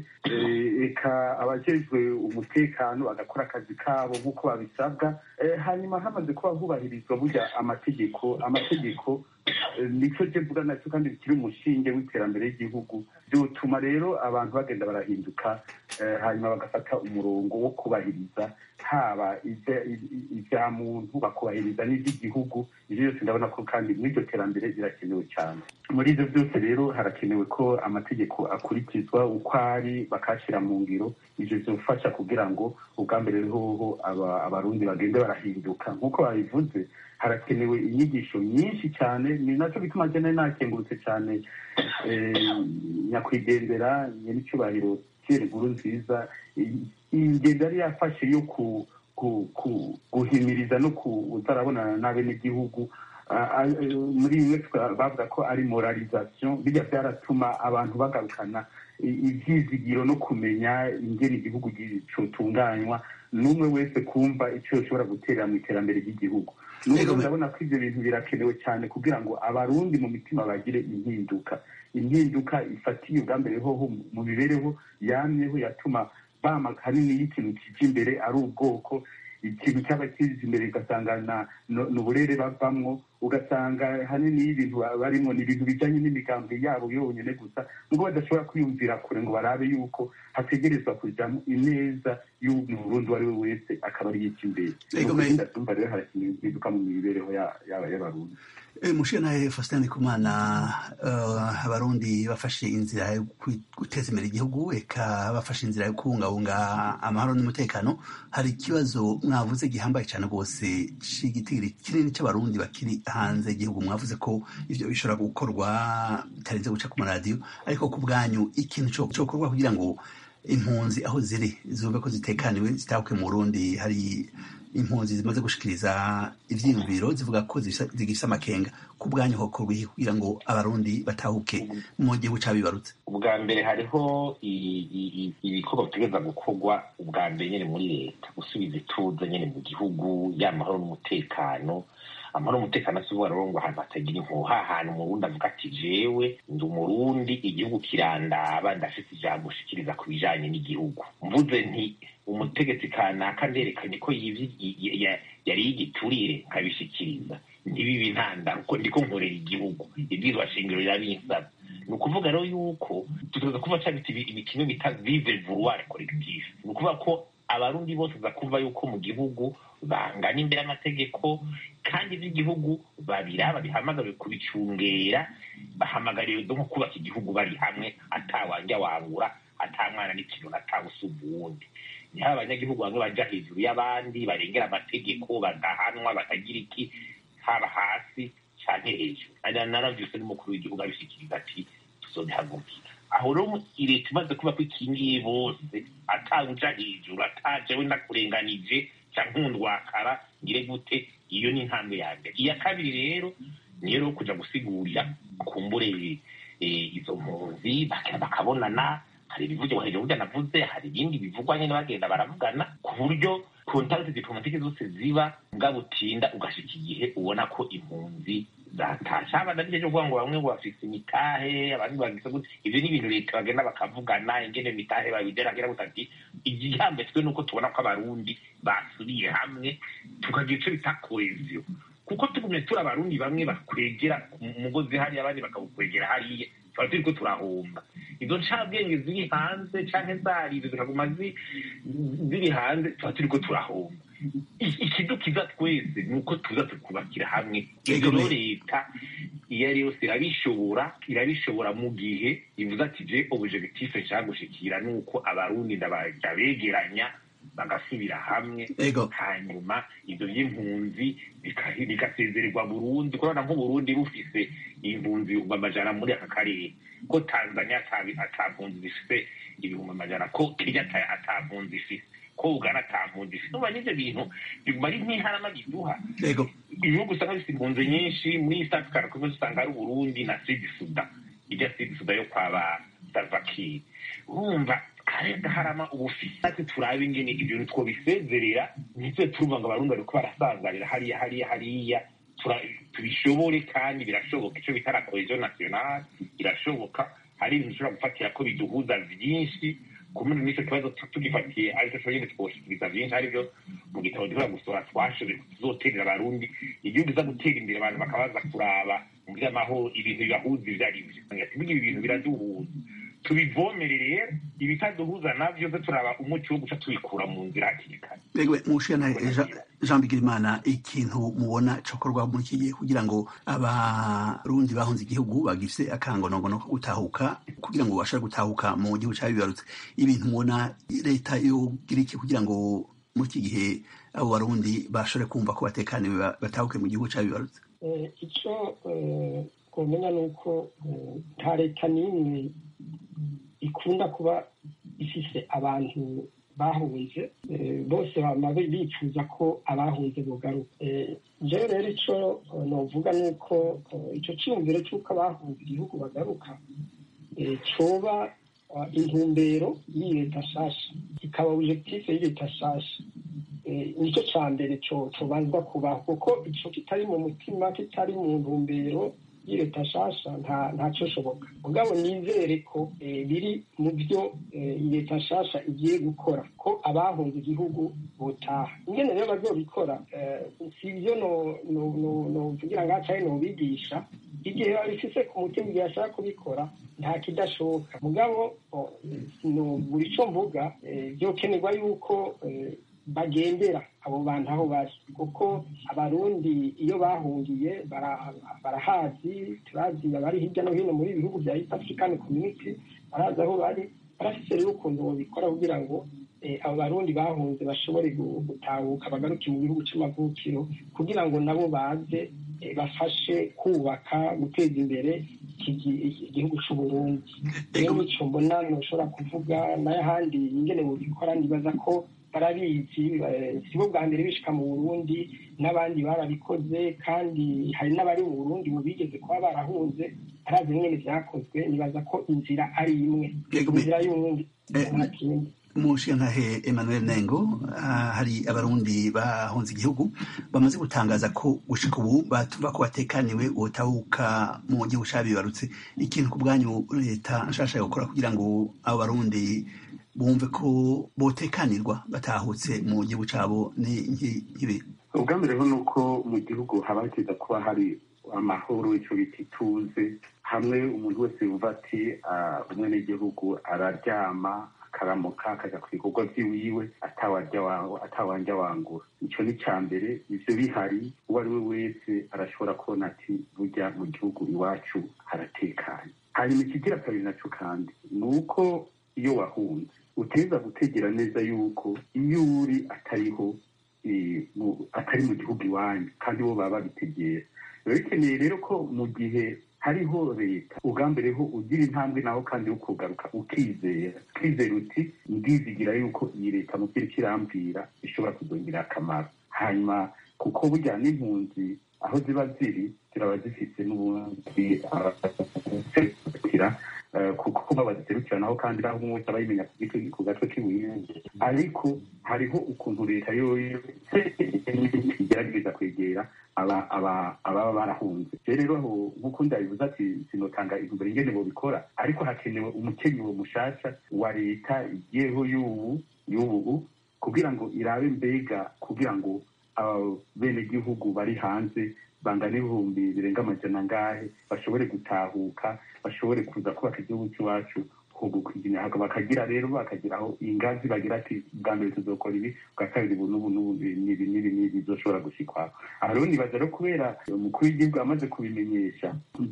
eka abajejwe umutekano bagakora akazi kabo nk'uko babisabwa hanyuma hamaze kuba hubahirizwa burya amategeko amategeko nicyo je mvuga nacyo kandi bikiri umushinge w'iterambere ry'igihugu byotuma rero abantu bagenda barahinduka hanyuma bagafata umurongo wo kubahiriza haba ibya muntu bakubahiriza n'iby'igihugu ibyo byose ndabona ko kandi muri iryo terambere birakenewe cyane muri ibyo byose rero harakenewe ko amategeko akurikizwa uko ari bakashyira mu ngiro ibyo byofasha kugira ngo ubwa mbere hoho abarundi bagende barahinduka nk'uko babivuze harakenewe inyigisho nyinshi cyane ni nacyo bituma jene nakengurutse cyane nyakwigendera nyir'icyubahiro pierre nkuru nziza ingendo yari yafashe yo guhimiriza no kutarabonana n'abenegihugu muri bimwe bavuga ko ari moralization bijya byaratuma abantu bagarukana ibyizigiro no kumenya ingene igihugu gitunganywa n'umwe wese kumva icyo ushobora guterera mu iterambere ry'igihugu n'ubwo ndabona ko ibyo bintu birakenewe cyane kugira ngo abarundi mu mitima bagire impinduka impinduka ifatiye ubwa mbere hoho mu mibereho yamyeho yatuma bama hanini y'ikintu kije imbere ari ubwoko ikintu cyaba kiza imbere ugasanga ni uburere bavamwo ugasanga hanini y'ibintu barimo ni ibintu bijyanye n'imigambi yabo yonyine gusa nubwo badashobora kwiyumvira kure ngo barabe yuko hategerezwa kujyamo ineza y'umurundi uwo ari we wese akaba ari imbere ndumva rero harakenewe impinduka mu mibereho yaba y'abarundi mushiye nawe faustin ndikumana abarundi bafashe inzira yo guteza imbere igihugu eka bafashe inzira yo kubungabunga amahoro n'umutekano hari ikibazo mwavuze gihambaye cyane rwose cy'igitigiri kinini cy'abarundi bakiri hanze y'igihugu mwavuze ko ibyo bishobora gukorwa bitarenze guca ku maradiyo ariko ku bwanyu ikintu cyokorwa kugira ngo impunzi aho ziri zumve ko zitekaniwe zitahuke mu burundi hari impunzi zimaze gushikiriza ivyiyumviro zivuga ko zigifise amakenga ku bwanyu hokorwa iki kugira ngo abarundi batahuke mu gihugu cabibarutse ubwa mbere hariho ibikorwa bitegereza gukorwa ubwa mbere nyene muri leta gusubiza ituze nyene mu gihugu y'amahoro n'umutekano amahoro n'umutekano si uvuga rero ngo ahantu hatagira impuha ahantu umurundi avuga ati jewe ndi umurundi igihugu kirandaba ndafise ijambo ushikiriza ku bijanye n'igihugu mvuze nti umutegetsi kanaka nderekanye ko yari y'igiturire nkabishikiriza ntibibe intandaro uko ndiko nkorera igihugu ibwirizwa shingiro rirabinsaba ni ukuvuga rero yuko tutoza kuva cabita ibikino bita vive vouloir collectif ni ukuvuga ko abarundi bose uza kumva yuko mu gihugu bangana imbere y'amategeko kandi iby'igihugu babiraba bihamagariwe kubicungera bahamagariwe nko kubaka igihugu bari hamwe atawanja wangura atamwana n'ikintu atawusumba uwundi niho abanyagihugu bamwe baja hejuru y'abandi barengera amategeko bagahanwa batagira iki haba hasi canke hejuru naravyuse n'umukuru w'igihugu abishikiriza ati tuzobihagurukira aho rero leta imaze kuba ko ikingiye bose atawuja hejuru atajewe ndakurenganije canke nkundwakara ngire gute iyo ni intambwe ya mbere iya kabiri rero niyo rero kuja gusigurira kumbure izo mpunzi bakabonana hari ibivugwa hejuru burya navuze hari ibindi bivugwa nyene bagenda baravugana ku buryo kontakiti diplomatike zose ziba ngabutinda ugashika igihe ubona ko impunzi zatashe haba navyo vyo kuvuga ngo bamwe ngo bafise imitahe abandi bagise gute ivyo ni ibintu leta bagenda bakavugana ingene mitahe babideragira gute ati igihambetswe nuko tubona ko abarundi basubiye hamwe tukagira ico bita koheziyo kuko tugumye turi abarundi bamwe bakwegera umugozi hariya abandi bakawukwegera hariya tuba turiko turahomba izo ncabwenge ziri hanze canke zarize zikaguma ziri hanze tuba turiko turahomba ikidukiza twese ni uko tuza tukubakira hamwe rero leta iyo ari yose irabishobora irabishobora mu gihe ivuze ati je objectif nshaka gushikira ni uko abarundi ndabegeranya bagasubira hamwe hanyuma ibyo by'impunzi bigasezererwa burundi kurabona nk'uburundi bufise impunzi amajana muri aka karere ko tanzania atampunzi zifise ibihumbi amajana ko kenya atampunzi ifise ko ugana atampunzi ifise nuba n'ivyo bintu biguma ari nk'iharama biduha ibihugu usanga bifite impunzi nyinshi muri east africa kumwe usanga ari uburundi na sud suda ijya sud suda yo kwaba salvakir urumva karenga harama ubufisi ati turabe ingene ibyo two bisezerera ntitwe turumva ngo abarundi bariko barasazarira hariya hariya hariya tubishobore kandi birashoboka ico bita la cohesion nationale irashoboka hari ibintu ushobora gufatira ko biduhuza vyinshi kumena n'ico kibazo tugifatiye ariko co nyene twoshikiriza vyinshi arivyo mu gitabo duhora gusora twashoboye tuzoterera abarundi igihugu iza gutera imbere abantu bakabaza kuraba mu vy'amahoro ibintu bibahuza ivyo ari vyo burya ibi bintu biraduhuza tubivomerere ibitaduhuza navyo ze turaba umuti wo guca tubikura mu nzira hakiri kare Egwe mushana Jean Bigirimana ikintu mubona cokorwa muri iki gihe kugira ngo abarundi bahunze igihugu bagifise akangonongono ko gutahuka kugira ngo bashobore gutahuka mu gihugu cabibarutse ibintu mubona leta yogira iki kugira ngo muri iki gihe abo barundi bashobore kumva ko batekaniwe batahuke mu gihugu cabibarutse icyo twamenya ni uko nta leta n'imwe ikunda kuba ifise abantu bahunze bose baba bifuza ko abahunze bugaruka jewe rero icyo novuga ni uko icyo cyiyumviro cy'uko abahunze igihugu bagaruka coba intumbero y'iyi leta nshasha ikaba objectif y'iyi leta nshasha nicyo cya mbere cobanzwa kubaho kuko icyo kitari mu mutima kitari mu ntumbero leta nshasha ntacyo shoboka mugabo nizere ko biri mu byo leta nshasha igiye gukora ko abahunze igihugu botaha ingene rero bazobikora si ibyo novugira ngo acaye nobigisha igihe babifise ku mutima igihe ashaka kubikora nta kidashoboka mugabo buri cyo mvuga byokenerwa yuko bagendera abo bantu aho bari kuko abarundi iyo bahungiye barahazi turazi abari hirya no hino muri bihugu bya east african community barazi aho bari barafise rero ukuntu babikora kugira ngo abo barundi bahunze bashobore gutahuka bagaruke mu gihugu c'amavukiro kugira ngo nabo baze bafashe kubaka guteza imbere igihugu c'uburundi rero nico mbona noshobora kuvuga n'ahandi ingene bubikora ndibaza ko barabizi sibo bwa mbere bishika mu burundi n'abandi barabikoze kandi hari n'abari mu burundi mu bigeze kuba barahunze arazi nyine vyakozwe nibaza ko inzira ari imwe inzira y'uwundi nta kindi umushingantahe emmanuel nengo hari abarundi bahunze igihugu bamaze gutangaza ko gushika ubu batumva ko batekaniwe botahuka mu gihugu cabibarutse ikintu ku bwanyu leta nshasha gukora kugira ngo abo barundi bumve ko botekanirwa batahutse mu gihugu cabo ni nk'ibi ubwa mbere ni uko mu gihugu haba hakiza kuba hari amahoro icyo bita ituze hamwe umuntu wese yumva ati umwe n'igihugu araryama akaramuka akajya ku bikorwa by'iwiwe atawanja wangura icyo ni cya mbere ivyo bihari uwo ari we wese arashobora kubona ati burya mu gihugu iwacu haratekanye hanyuma ikigira kabiri naco kandi ni uko iyo wahunze uteza gutegera neza yuko iyo uri atariho atari mu gihugu iwanyu kandi bo baba babitegera biba bikeneye rero ko mu gihe hariho leta ugambereho ugira intambwe naho kandi wo kugaruka ukizera ukizera uti ndizigira yuko iyi leta mu byo kirambwira ishobora kuzongera akamaro hanyuma kuko burya n'impunzi aho ziba ziri ziraba zifite n'ubundi abaserukira kuko kuba baziserukira naho kandi naho umwe wese aba yimenya ku gatwe k'ibuye ariko hariho ukuntu leta yoyo igerageza kwegera ababa barahunze rero aho nk'uko ndabivuze ati sinotanga intumbero ingene bobikora ariko hakenewe umukenyero mushasha wa leta igiyeho y'ubu y'ubu kugira ngo irabe mbega kugira ngo abenegihugu bari hanze bangana ibihumbi birenga amajana ngahe bashobore gutahuka bashobore kuza kubaka igihugu cy'iwacu bakagira rero bakagiraho ingazi bagira ati bwa mbere tuzokora ibi bwa kabiri ubu n'ubu n'ubu n'ibi n'ibi n'ibi bizoshobora gushikwaho aha rero nibaza rero kubera umukuru w'igihugu amaze kubimenyesha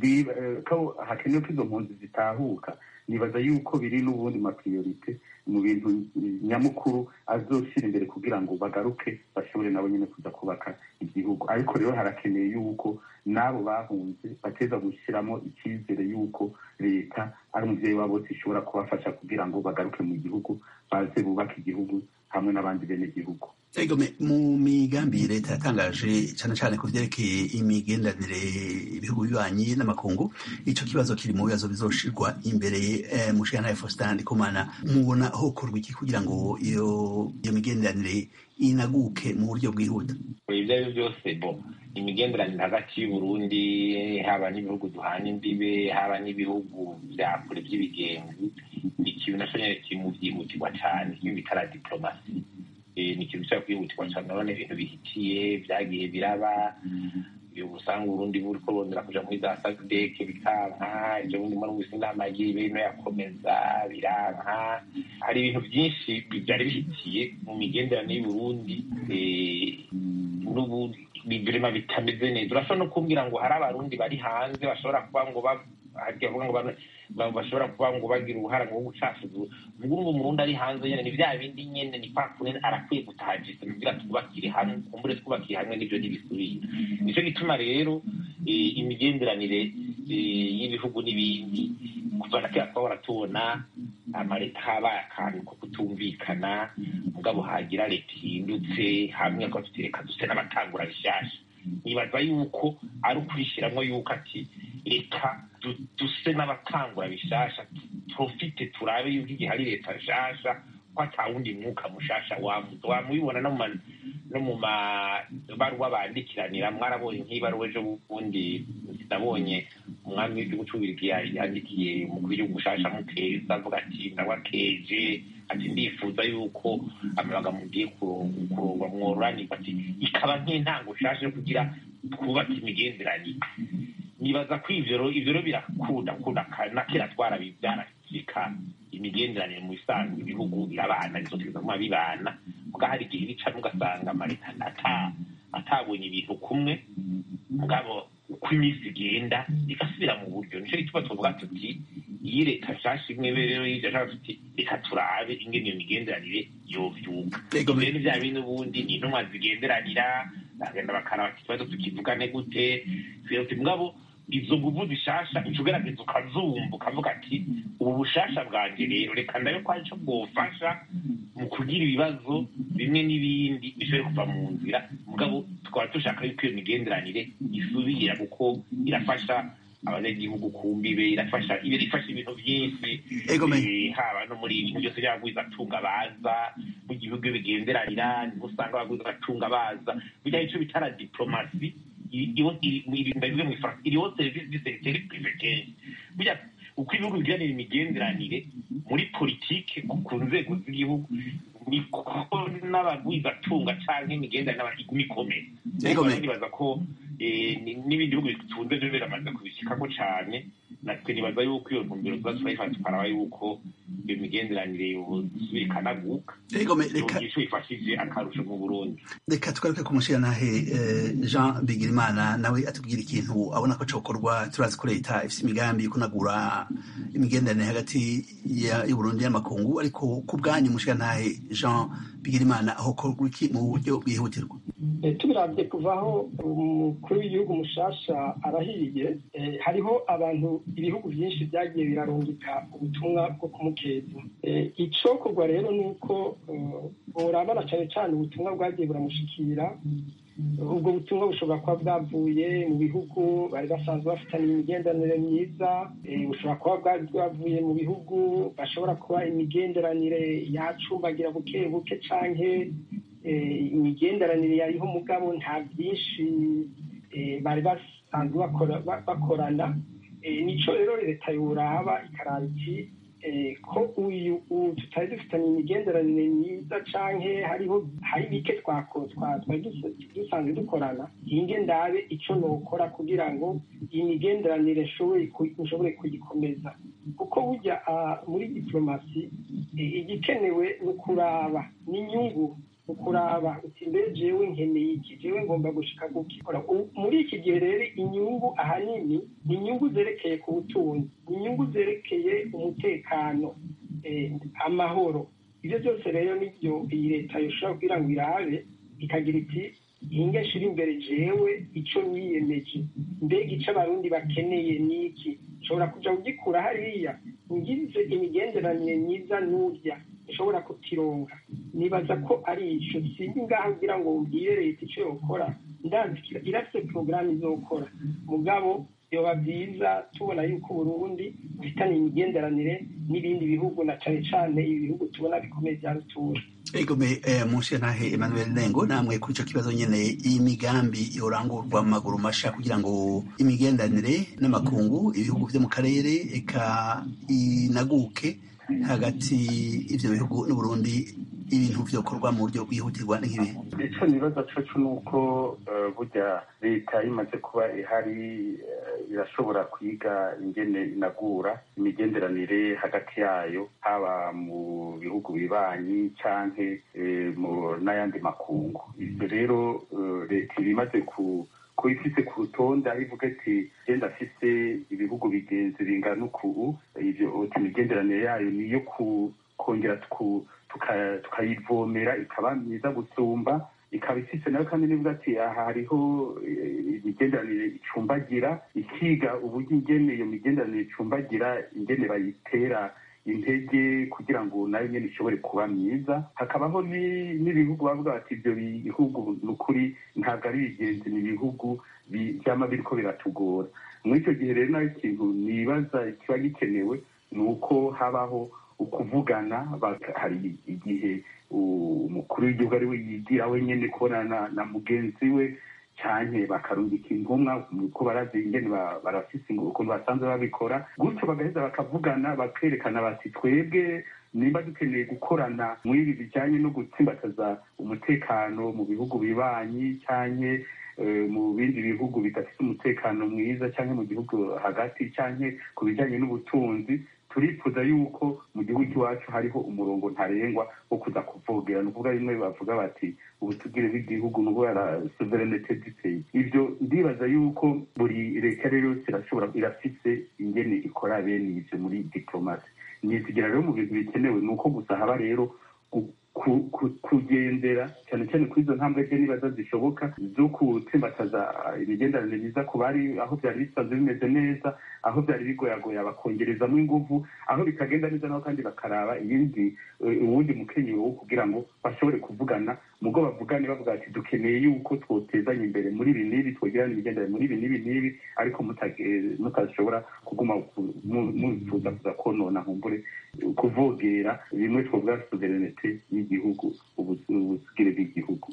ko hakenewe ko izo mpunzi zitahuka nibaza yuko biri n'ubundi mapriorite mu bintu nyamukuru azoshira imbere kugira ngo bagaruke bashobore nabo nyine kuza kubaka igihugu ariko rero harakeneye yuko n'abo bahunze bateza gushyiramo icyizere yuko leta ari umubyeyi wabo bose ishobora kubafasha kugira ngo bagaruke mu gihugu baze bubake igihugu hamwe n'abandi bene gihugu egome mu migambi leta yatangaje cyane cyane ku byerekeye imigenderanire ibihugu bibanyi n'amakungu ico kibazo kiri mu bibazo bizoshirwa imbere eh, mushikana Faustin Ndikumana mubona hokorwa iki kugira ngo iyo iyo migenderanire inaguke mu buryo bwihuta ibyo ari byo byose bo imigenderanire hagati y'uburundi haba n'ibihugu duhana imbibe haba n'ibihugu bya kure by'ibigenzi ni ikintu naco nyene kiri mu vyihutirwa cane iyo bitara diplomasi ni ikintu cyo kwihutirwa cyane urabona ibintu bihitiye byagiye biraba usanga uburundi buriko bondera kuja muri za sadeke bikanka ivyo bundi muri wisi n'amagi bino yakomeza biranka hari ibintu vyinshi vyari bihitiye mu migenderanire y'uburundi n'ubu birema bitameze neza urashobora no kumbwira ngo hari abarundi bari hanze bashobora kuba ngo bavuga ngo bashobora kuba ngo bagira uruhara ngo gucafuza ubwo ngo umurundi ari hanze nyene ni vya bindi nyene ni kwa kune arakwiye gutahajisa kugira twubakire hamwe kumbure twubakire hamwe n'ivyo ntibisubire nico gituma rero imigenderanire y'ibihugu n'ibindi kuva na kera twahora tubona amaleta habaye akantu ko kutumvikana mugabo hagira leta ihindutse hamwe ko tutireka duse n'abatangura bishasha nibaza yuko ari ukwishiramwo yuko ati reka duse n'abatangura bishasha profite turabe yuko igihe hari leta nshasha ko atawundi mwuka mushasha wamuza wamubibona no mu mabaruwa bandikiranira mwarabonye nk'ibaruwa ejo bundi nabonye umwami w'igihugu c'ububirigi yandikiye umukuru w'igihugu mushasha mukeza avuga ati ndabakeje ati ndifuza yuko amabaga mugiye kurongwa mwororanirwa ati ikaba nk'intango nshasha yo kugira twubake imigenderanire nibaza ko ivyo ivyo rero birakunda kunda na kera twarabivyarasika imigenderanire mu bisanzwe ibihugu birabana bizotegeza kuma bibana muga hari igihe bicamwe ugasanga amaleta atabonye ibintu kumwe mugabo uko iminsi igenda igasubira mu buryo nico gituma tuvuga tuti iyi leta nshasha imwe rero yija ashaka tuti reka turabe ingene iyo migenderanire yovyuka rero ni vya bindi ubundi ni intumwa zigenderanira bagenda bakaraba ikibazo tukivugane gute tuti mugabo izo nguvu zishasha uca ugerageza ukazumva ukavuga ati ubu bushasha bwanje rero reka ndabe ko arico bwofasha mu kugira ibibazo bimwe n'ibindi bishobore kuva mu nzira mugabo tukaba dushaka yuko iyo migenderanire isubira kuko irafasha abanyagihugu ku mbibe irafasha irifasha ibintu byinshi haba no muri ibintu byose by'abagwiza atunga baza mu gihugu bigenderanira niho usanga abagwiza atunga baza bijya ico bitara diplomasi iriho serivisi disegiteri prive kenshi burya uko ibihugu bigiranira imigenderanire muri politike ku nzego z'igihugu niko n'abagwizatunga canke imigenderanire iguma ikomeye nibaza ko n'ibindi bihugu bitunze vyo biramaze kubishikako cane natwe nibaza yuko iyo ntumbero tuba turayifata tukaraba yuko iyo migenderanire yosubira ikanaguka ico bifashije akarusho mu burundi reka tugaruke ku mushiranahe jean bigirimana nawe atubwira ikintu abona ko cokorwa turazi ko leta ifise imigambi yo kunagura imigenderanire hagati y'uburundi n'amakungu ariko ku bwanyu mushiranahe jean bigirimana aho korwa iki mu buryo bwihutirwa tubiravye kuvaho umukuru w'igihugu mushasha arahiriye hariho abantu ibihugu byinshi byagiye birarungika ubutumwa bwo kumukeza icokorwa rero ni uko urabona cyane cyane ubutumwa bwagiye buramushikira ubwo butumwa bushobora kuba bwavuye mu bihugu bari basanzwe bafitanye imigenderanire myiza bushobora kuba bwari bwavuye mu bihugu bashobora kuba imigenderanire yacumbagira buke buke canke imigenderanire yariho mugabo nta byinshi bari basanzwe bakorana nico rero leta yoraba ikaraba iki ko uyu tutari dufitanye imigenderanire myiza canke hariho hari bike twari dusanzwe dukorana hinge ndabe ico nokora kugira ngo iyi migenderanire nshobore kuyikomeza kuko burya muri diplomasi igikenewe ni ukuraba n'inyungu ukuraba uti mbere jewe nkeneye iki jewe ngomba gushika gukikora muri iki gihe rero inyungu ahanini ni inyungu zerekeye ku butunzi ni inyungu zerekeye umutekano amahoro ibyo byose rero nibyo iyi leta yoshobora kugira ngo irabe ikagira iti inge nshira imbere jewe ico niyemeje mbega ico abarundi bakeneye ni iki nshobora kuja kugikura hariya ngize imigenderanire myiza n'urya nshobora kutironga nibaza ko ari ico sinzi ngaho kugira ngo ubwire leta ico yokora ndandikira irafise porogaramu izokora mugabo yoba byiza tubona yuko uburundi bufitanye imigenderanire n'ibindi bihugu na cane cane ibi bihugu tubona bikomeye vya rutura egome munshe ntahe emmanuel nengo namwe kuri ico kibazo nyene iyi migambi yorangurwa mu maguru masha kugira ngo imigenderanire n'amakungu ibihugu vyo mu karere eka inaguke hagati y'ivyo bihugu n'uburundi ibintu vyokorwa mu buryo bwihutirwa nk'ibi icyo nibaza coco ni uko burya leta imaze kuba ihari irashobora kwiga ingene inagura imigenderanire hagati yayo haba mu bihugu bibanyi canke n'ayandi makungu ivyo rero leta iba imaze ku ko ifise ku rutonde aho ivuga ati genda afise ibihugu bigenzi bingana uku ivyo imigenderanire yayo niyo kongera tukayivomera ikaba myiza gusumba ikaba ifise nayo kandi nivuga ati aha hariho imigenderanire icumbagira ikiga uburyo ingene iyo migenderanire icumbagira ingene bayitera intege kugira ngo nayo nyene ishobore kuba myiza hakabaho n'ibihugu bavuga bati ivyo bihugu ni ukuri ntabwo ari bigenzi ni ibihugu vyama biriko biratugora muri ico gihe rero nayo ikintu nibaza kiba gikenewe ni uko habaho ukuvugana hari igihe umukuru w'igihugu ari we yigira wenyene kubonana na mugenzi we canke bakarungika intumwa ko barazi ingene barafise ukuntu basanzwe babikora gutyo bagaheza bakavugana bakerekana bati twebwe nimba dukeneye gukorana mw'ibi bijanye no gutsimbataza umutekano mu bihugu bibanyi canke mu bindi bihugu bidafite umutekano mwiza canke mu gihugu hagati canke ku bijanye n'ubutunzi turifuza yuko mu gihugu iwacu hariho umurongo ntarengwa wo kuza kuvogera ni ukuvuga bimwe bavuga bati ubutugire bw'igihugu ni ubwara sovereignite du pays ivyo ndibaza yuko buri leta rero yose irashobora irafise ingene ikora bene ivyo muri diplomasi nizigera rero mu bintu bikenewe ni uko gusa haba rero kugendera cyane cyane kuri izo ntambwe ze nibaza zishoboka zo gutsimbataza imigenderanire myiza ku bari aho byari bisanzwe bimeze neza aho byari bigoyagoya bakongerezamo ingufu aho bitagenda neza naho kandi bakaraba iyindi uwundi mukenyero wo kugira ngo bashobore kuvugana mugo bavugane bavuga ati dukeneye yuko twotezanya imbere muri ibi n'ibi twogirana imigenderanire muri ibi n'ibi n'ibi ariko mutashobora kuguma mufuza kuza konona nkumbure kuvogera bimwe twovuga sovereignite y'igihugu ubusugire bw'igihugu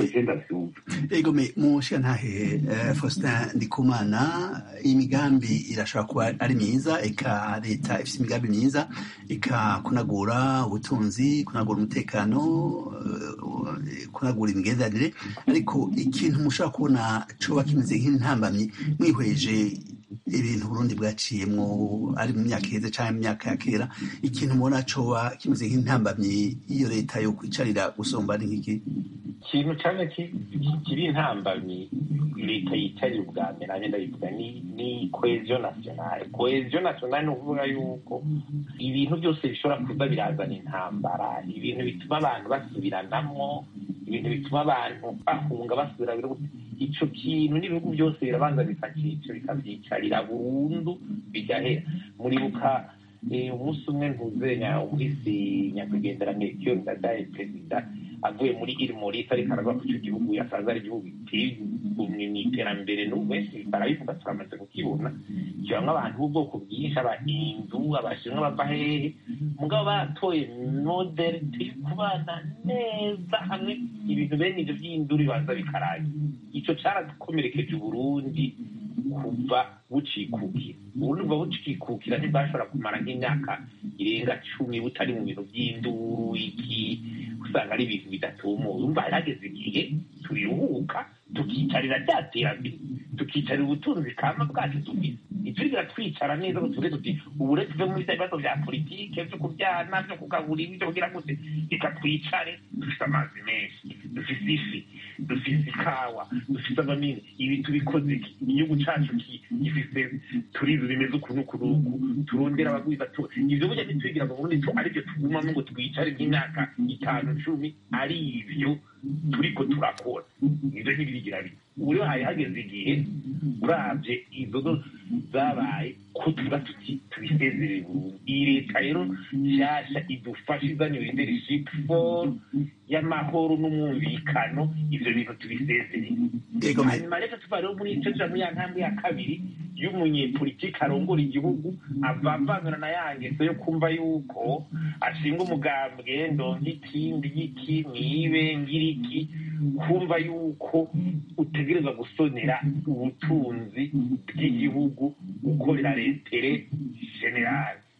egome mushiyantahe faustin ndikumana imigambi irashobora kuba ari myiza eka leta ifite imigambi myiza eka kunagura ubutunzi kunagura umutekano kunagura imigenderanire ariko ikintu mushobora kubona coba kimeze nk'intambamyi mwihweje ibintu Burundi bwaciyemwo ari mu myaka iheze canke mu myaka ya kera ikintu mubona coba kimeze nk'intambamyi iyo leta yo kwicarira gusumba ni nk'iki ikintu cane kiri intambamyi leta yicarira ubwa mbere nanje ndabivuga ni cohesion nationale cohesion nationale ni ukuvuga yuko ibintu byose bishobora kuza birazana intambara ibintu bituma abantu basubiranamwo ibintu bituma abantu bahunga basubira ico kintu n'ibihugu byose birabanza bikacica bikavyicarira burundu bigahera muribuka umunsi umwe ntuzenya umuhisi nyakwigenderanire kiyo ndadaye perezida avuye muri iri morisi ariko aravuga ko ico gihugu yasanze ari igihugu giteye mw'iterambere n'ubu benshi barabivuga turamaze kukibona kibamwo abantu b'ubwoko bwinshi abahindu abashinwa bava hehe mugabo batoye modeli turi kubana neza hamwe ibintu bene ivyo vy'induru bibanza bikarangira ico carakomerekeje uburundi kuva bucikukira uburundi buba bucikukira ntibwashobora kumara nk'imyaka irenga cumi butari mu bintu vy'induru iki usanga ari ibintu bidatumuye umva harageze igihe tubiruhuka tukicarira rya terambere tukicarira ubutunzi kama bwacu dufise iturigira twicara neza ngo tuvuge tuti ubu rero tuve muri bibazo vya politike vyo kuvyana vyo kugaburira ivyo kugira gute reka twicare dufise amazi menshi dufise ifi dufise ikawa dufise amamini ibi tubikoze iki igihugu cacu gifise turizi bimeze ukuntu kunuku turondera abagwiza ivyo burya ntitwigira ngo burundi arivyo tugumamo ngo twicare nk'imyaka itanu cumi ari ivyo turiko turakora ivyo ntibirigira bite ubu rero hari hageze igihe uravye izo zabaye ko tuba tuti tubisezerere burundu iyi leta rero nshasha idufasha izanye leadership for y'amahoro n'umwumvikano ivyo bintu tubisezerere hanyuma rero tuva rero muri ico tuja muri ya ntambwe ya kabiri y'umunyepolitiki arongora igihugu avavanura na ya ngeso yo kumva yuko ashinga umugambwe ndonka ikindi y'iki mwibe ngiriki kumva yuko utegereza gusonera ubutunzi bw'igihugu ukorera retere generale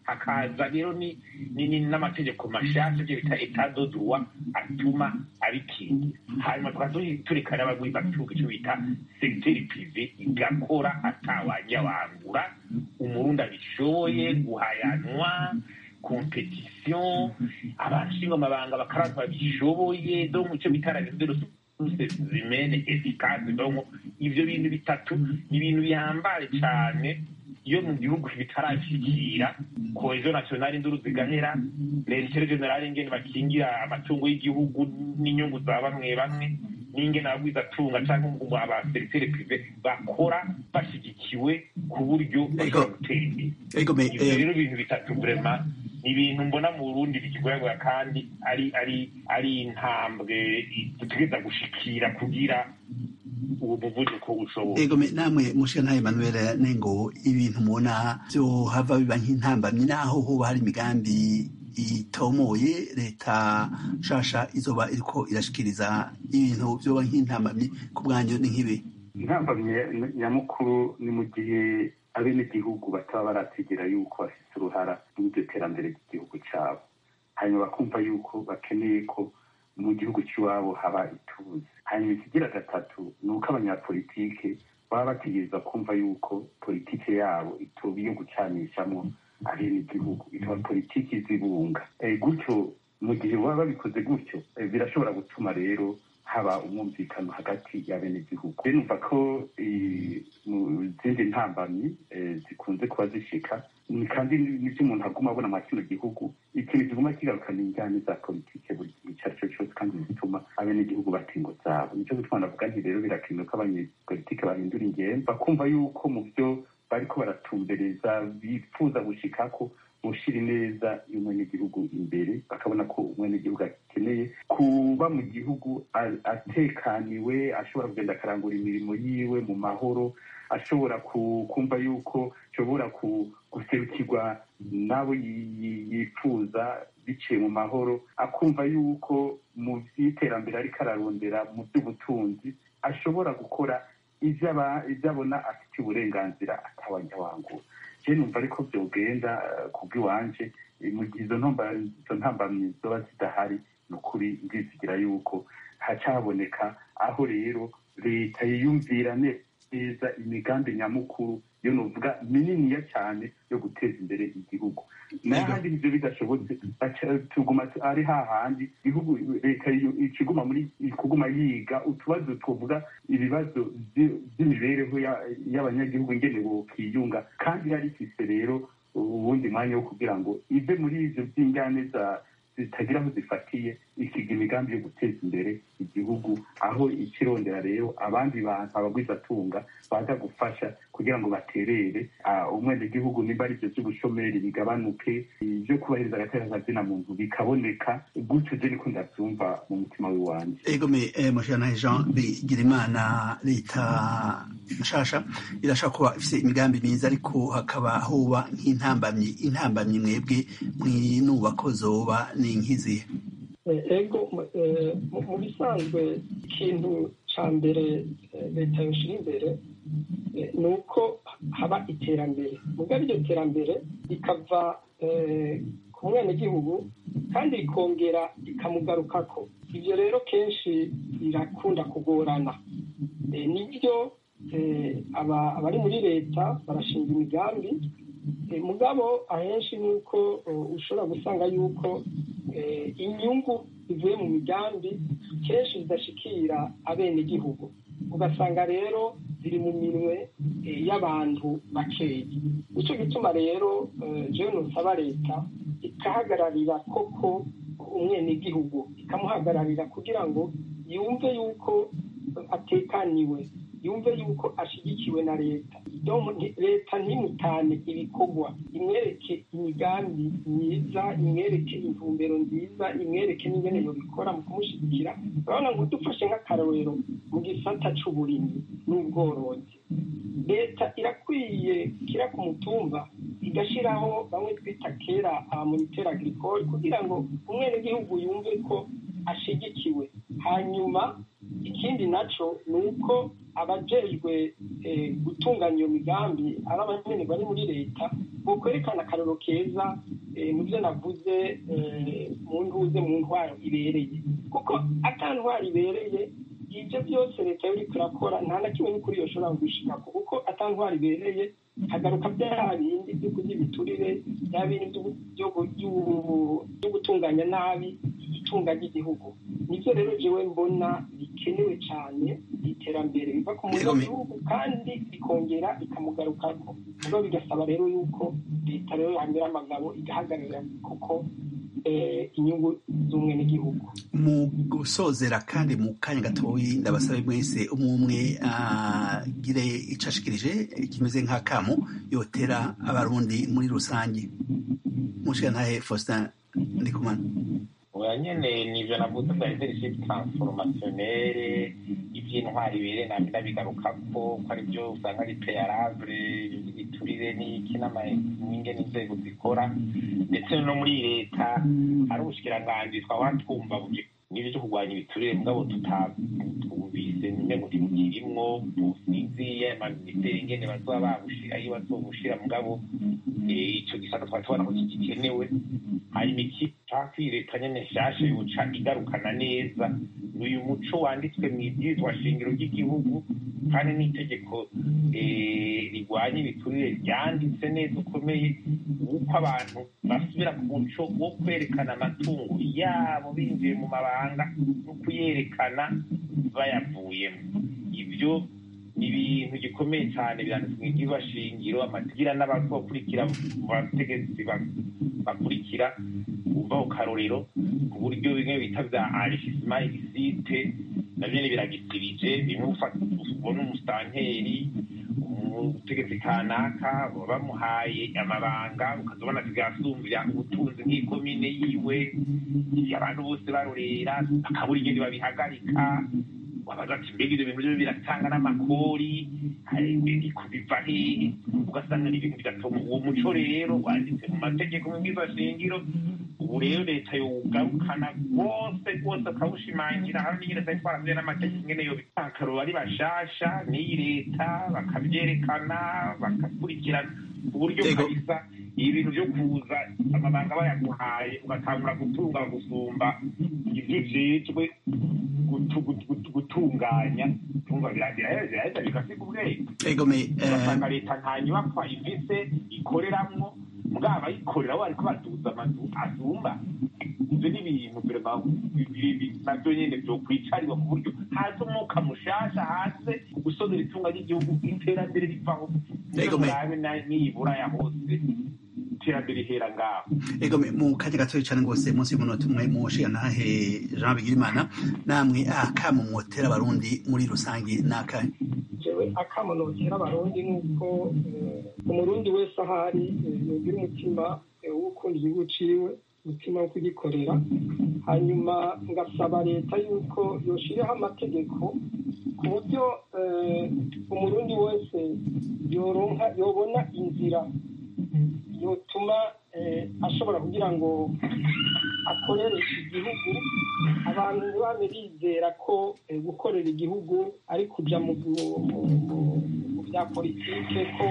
hakaza rero ni ni- ni- n'amategeko mashasha ibyo bita etadodurwa atuma abikingira hanyuma tukaba turi- tureka n'abagwi batuka icyo bita segiteri prive igakora atawajya wangura umurundi abishoboye guhayanwa kompetisiyo abashinga amabanga bakaraba babishoboye do mu cyo bita la de ressources humaines efficace donc ivyo bintu bitatu ni ibintu bihambaye cyane iyo mu gihugu bitarashyikira kohezo nationale induru zigahera rentere generale ingene bakingira amatungo y'igihugu n'inyungu za bamwe bamwe n'ingene abagwizatunga cyangwa abaseriteri prive bakora bashyigikiwe ku buryo bashobora gutera imbere ego me ivyo eh, rero ibintu bitatu vrema ni ibintu mbona mu burundi bikigoyagoya kandi ari ari ari intambwe dutegereza gushikira kugira uwo muvuduko ushoboka ego me namwe mushira ntaye Emmanuel nengo ibintu mubona byo hava biba nk'intambamyi naho hoba hari imigambi itomoye leta nshasha izoba iriko irashikiriza ibintu vyoba nk'intambamyi ku bwanyu ni nk'ibi intambamye nyamukuru ni mu gihe abenegihugu bataba barategera yuko bafite uruhara muri iryo terambere ry'igihugu cyabo hanyuma bakumva yuko bakeneye ko mu gihugu cy'iwabo haba ituze hanyuma ikigira gatatu ni uko abanyapolitike baba bategereza kumva yuko politike yabo itoba iyo gucanishamo abenegihugu ikaba politiki zibunga Eh, gutyo mu gihe baba babikoze gutyo eh, birashobora gutuma rero haba umwumvikano hagati y'abenegihugu rero numva ko eh, mu zindi ntambamyi eh, zikunze kuba zishika ni kandi nivyo umuntu aguma abona mwa kino gihugu ikintu kiguma kigarukana injyane za politike buri gihe icyo ari cyo cyose kandi zituma abenegihugu bata ingo zabo nicyo gituma ndavuga nti rero birakenewe ko abanyepolitike bahindura ingendo bakumva yuko mu byo bariko baratumbereza bifuza gushikako gushira ineza y'umwenegihugu imbere bakabona ko umwenegihugu akeneye kuba mu gihugu a- atekaniwe ashobora kugenda akarangura imirimo yiwe mu mahoro ashobora ku- kumva yuko ashobora ku- guserukirwa n'abo yi- yi- yifuza biciye mu mahoro akumva yuko mu by'iterambere ariko ararondera mu by'ubutunzi ashobora gukora ivyo aba- ivyo abona afitiye uburenganzira atawajya wangura je numva ariko vyogenda eh, kubw'iwanje eh, mu gihe izo ntomba- izo ntambamyi zoba zidahari ni ukuri ndizigira yuko hacaboneka aho rero leta yiyumvira neza imigambi nyamukuru yo novuga mininiya cyane yo guteza imbere igihugu n'ahandi ivyo bidashobotse baca- tuguma tu- ari hahandi igihugu leta iyo- ikiguma muri kuguma yiga utubazo twovuga ibibazo vy- vy'imibereho ya- y'abanyagihugu ingene bokiyunga kandi yari ifise rero uwundi mwanya wo kugira ngo ive muri ivyo vy'injyane za zitagira aho zifatiye ikiga imigambi yo guteza imbere igihugu aho ikirondera rero abandi bantu abagwizatunga baza gufasha kugira ngo baterere ah, umwenegihugu nimba ari ivyo vy'ubushomeri bigabanuke ivyo kubahiriza agateka kazina muntu bikaboneka gutyo je niko ndavyumva mu mutima w'iwanje ego me eh, mushira ntaye Jean Bigirimana leta nshasha irashaka kuba ifise imigambi myiza ariko hakaba hoba nk'intambamyi intambamyi mwebwe mwinubako zoba ni nk'izihe Eh, ego mu- eh, mu mu bisanzwe ikintu ca mbere eh, leta yoshira imbere eh, ni uko haba iterambere mugabo iryo terambere rikava eh, ku mwenegihugu kandi rikongera rikamugarukako ivyo rero kenshi birakunda kugorana Eh, nibyo eh, aba- abari muri leta barashinga imigambi Eh, mugabo ahenshi ni uko eh, ushobora gusanga yuko eh, inyungu zivuye mu migambi kenshi zidashikira abenegihugu ugasanga rero ziri mu minwe eh, y'abantu bakeyi nico gituma rero eh, jewe nosaba leta ikahagararira koko umwenegihugu ikamuhagararira kugira ngo yumve yuko atekaniwe yumve yuko ashigikiwe na leta Donc, nti- leta ntimutane ibikorwa imwereke imigambi myiza imwereke intumbero nziza imwereke n'ingene yobikora mu kumushyigikira urabona ngo dufashe nk'akarorero mu gisata c'uburimyi n'ubworozi leta irakwiye kira ku mutumba igashyiraho bamwe twita kera abamonitere agricole kugira ngo umwenegihugu yumve ko ashigikiwe hanyuma ikindi naco ni uko abajejwe gutunganya iyo migambi ari abanyene bari muri leta bokwerekana akarero keza mu byo navuze mu ntuze mu ntwaro ibereye kuko ata ntwaro ibereye ibyo byose leta yo iriko irakora nta na kimwe n'ukuri yoshobora gushikako kuko ata ntwaro ibereye hagaruka bya bindi byo kurya ibiturire bya bindi byo gutunganya nabi itunga ry'igihugu nibyo rero jewe mbona bikenewe cyane iterambere riva ku munyagihugu kandi rikongera rikamugarukako ubwo bigasaba rero yuko leta rero yamera amagabo igahagararira kuko inyungu z'umwe n'igihugu mu gusozera kandi mu kanya gatoyi ndabasabe mwese umwe umwe agire icyo ashikirije kimeze nk'akamu yotera abarundi muri rusange mushikantahe faustin ndikumana oya nyene nivyo navuze bya leadership transformationnelle ivy'intwari bere nami ndabigarukako ko ari byo usanga ari peyarable ibiturire n'iki n'amaninge n'inzego zikora ndetse no muri leta hari ubushikiranganji twahora twumva n'ibyo byo kurwanya ibiturire mugabo tutabumvise nyine ngo ntibukirimwo tusinziye amaminisiteri ingene bazoba babushira iyo bazobushira mugabo ico gisata twari tubona ko kigikenewe hanyuma iki cakwi leta nyene nshasha yoca igarukana neza uyu muco wanditswe mu ibwirizwa shingiro ry'igihugu kandi n'itegeko rigwanya ibiturire ryanditse neza ukomeye uko abantu basubira ku muco wo kwerekana amatungo yabo binjiye mu mabanga no kuyerekana bayavuyemo ibyo ni ibintu gikomeye cyane biranditswe mu ibwirizwa shingiro amatigira n'abakurikira abategetsi bakurikira uva ku karorero ku buryo bimwe bita bya enrichissement illicite navyo ni biragisirije bimwe ubona umusitanteri umutegetsi kanaka bamuhaye amabanga ukazobona vyasumbya ubutunzi nk'ikomine yiwe abantu bose barorera akabura ingene babihagarika wabaza ati mbega ivyo bintu vyo biratanga n'amakori biva hehe ugasanga ni ibintu bigatuma uwo muco rero wanditse mu mategeko mu bwiza shingiro ubu rero leta yowugarukana rwose rwose akawushimangira hari n'ingene zari twaravuye n'amategeko ingene yo akaroro ari bashasha n'iyi leta bakavyerekana bakakurikirana ku buryo kabisa ibintu vyo kuza amabanga bayaguhaye ugatangura gutunga gusumba ivyo ujejwe gutunganya tumva biraheza bigasiga ubwenge ugasanga leta nta nyubakwa ifise ikoreramwo mugabo abayikorera bo bariko baduza amazu asumba ivyo ni ibintu vrema navyo nyene vyokwicariwa ku buryo haza umwuka mushasha hanze gusozera itunga ry'igihugu iterambere rivaho murabe niyibura ya hose iterambere ihera ngaho ego mu kanya gatoya cyane rwose munsi y'umunota umwe mushigantahe jean bigirimana namwe akamo mwotera abarundi muri rusange ni akahe jewe akamo notera abarundi nuko umurundi wese ahari yogira umutima wo gukunda igihugu ciwe umutima wo kugikorera hanyuma ngasaba leta yuko yoshiriho amategeko ku buryo umurundi wese yoronka yobona inzira yotuma ashobora kugira ngo akorere igihugu abantu ntibame bizera ko gukorera igihugu ari kujya mu bya politike ko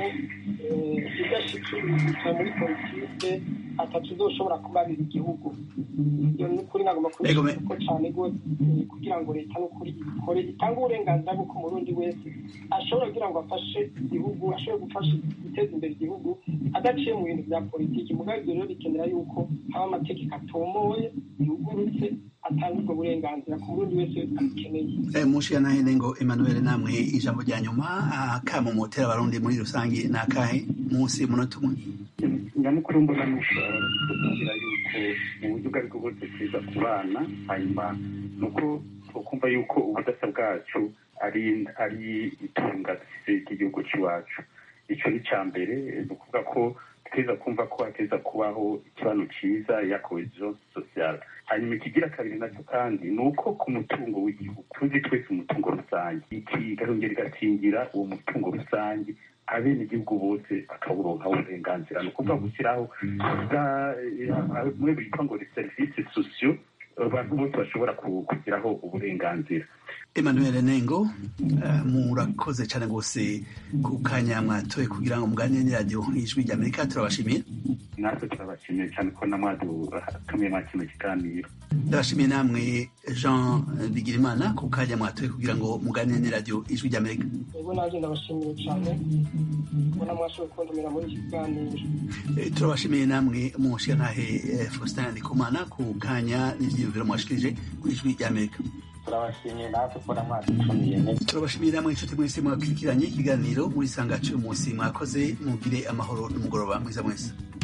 udashikiriza muri politike atatu uzoshobora kubabira igihugu iyo ni ukuri nagomba kubishyira ko cyane rwose kugira ngo leta n'ukuri ikore itange uburenganzira bw'uko umurundi wese ashobora kugira ngo afashe igihugu ashobore gufasha guteza imbere igihugu adaciye mu bintu bya politiki mugabo ibyo rero bikenera yuko haba amategeko atomoye yugurutse atanga ubwo burenganzira ku murundi wese abikeneye mushira ngo emmanuel namwe ijambo rya nyuma akamo mutera abarundi muri rusange ni akahe munsi y'umunota umwe nyamukuru mbona nukugira yuko mu buryo ubwo aribwo bwose twiza ku bana hanyuma ni uko ukumva yuko ubudasa bwacu ari ari itunga dufite ry'igihugu cy'iwacu icyo ni icya mbere ni ukuvuga ko tweza kumva ko hateza kubaho ikibano cyiza ya cohesion sociale hanyuma ikigira kabiri nacyo kandi ni uko ku mutungo w'igihugu tuzi twese umutungo rusange iki gahongera igakingira uwo mutungo rusange abenegihugu bose bakawuronka uburenganzira ni ukuvuga gushyiraho bimwe bitwa ngo ni serivisi sosiyo abantu bose bashobora kugiraho uburenganzira emmanuel nengo murakoze cyane rwose ku kanya mwatoye kugira ngo muganire n'iradiyo ijwi ry'amerika turabashimiye natwe turabashimiye cyane ko na mwadutumiye mwa kino kiganiro ndabashimiye namwe jean bigirimana ku kanya mwatoye kugira ngo muganire n'iradiyo ijwi ry'amerika yego nanjye ndabashimiye cyane kubona mwashoboye kundumira muri iki kiganiro turabashimiye namwe mushigantahe faustin ndikumana ku kanya n'ibyiyumviro mwashikirije ku ijwi ry'amerika turabashimiye natwe kubona mwadutumiye turabashimiye namwe inshuti mwese mwakurikiranye ikiganiro muri sanga cy'uyu munsi mwakoze mugire amahoro n'umugoroba mwiza mwese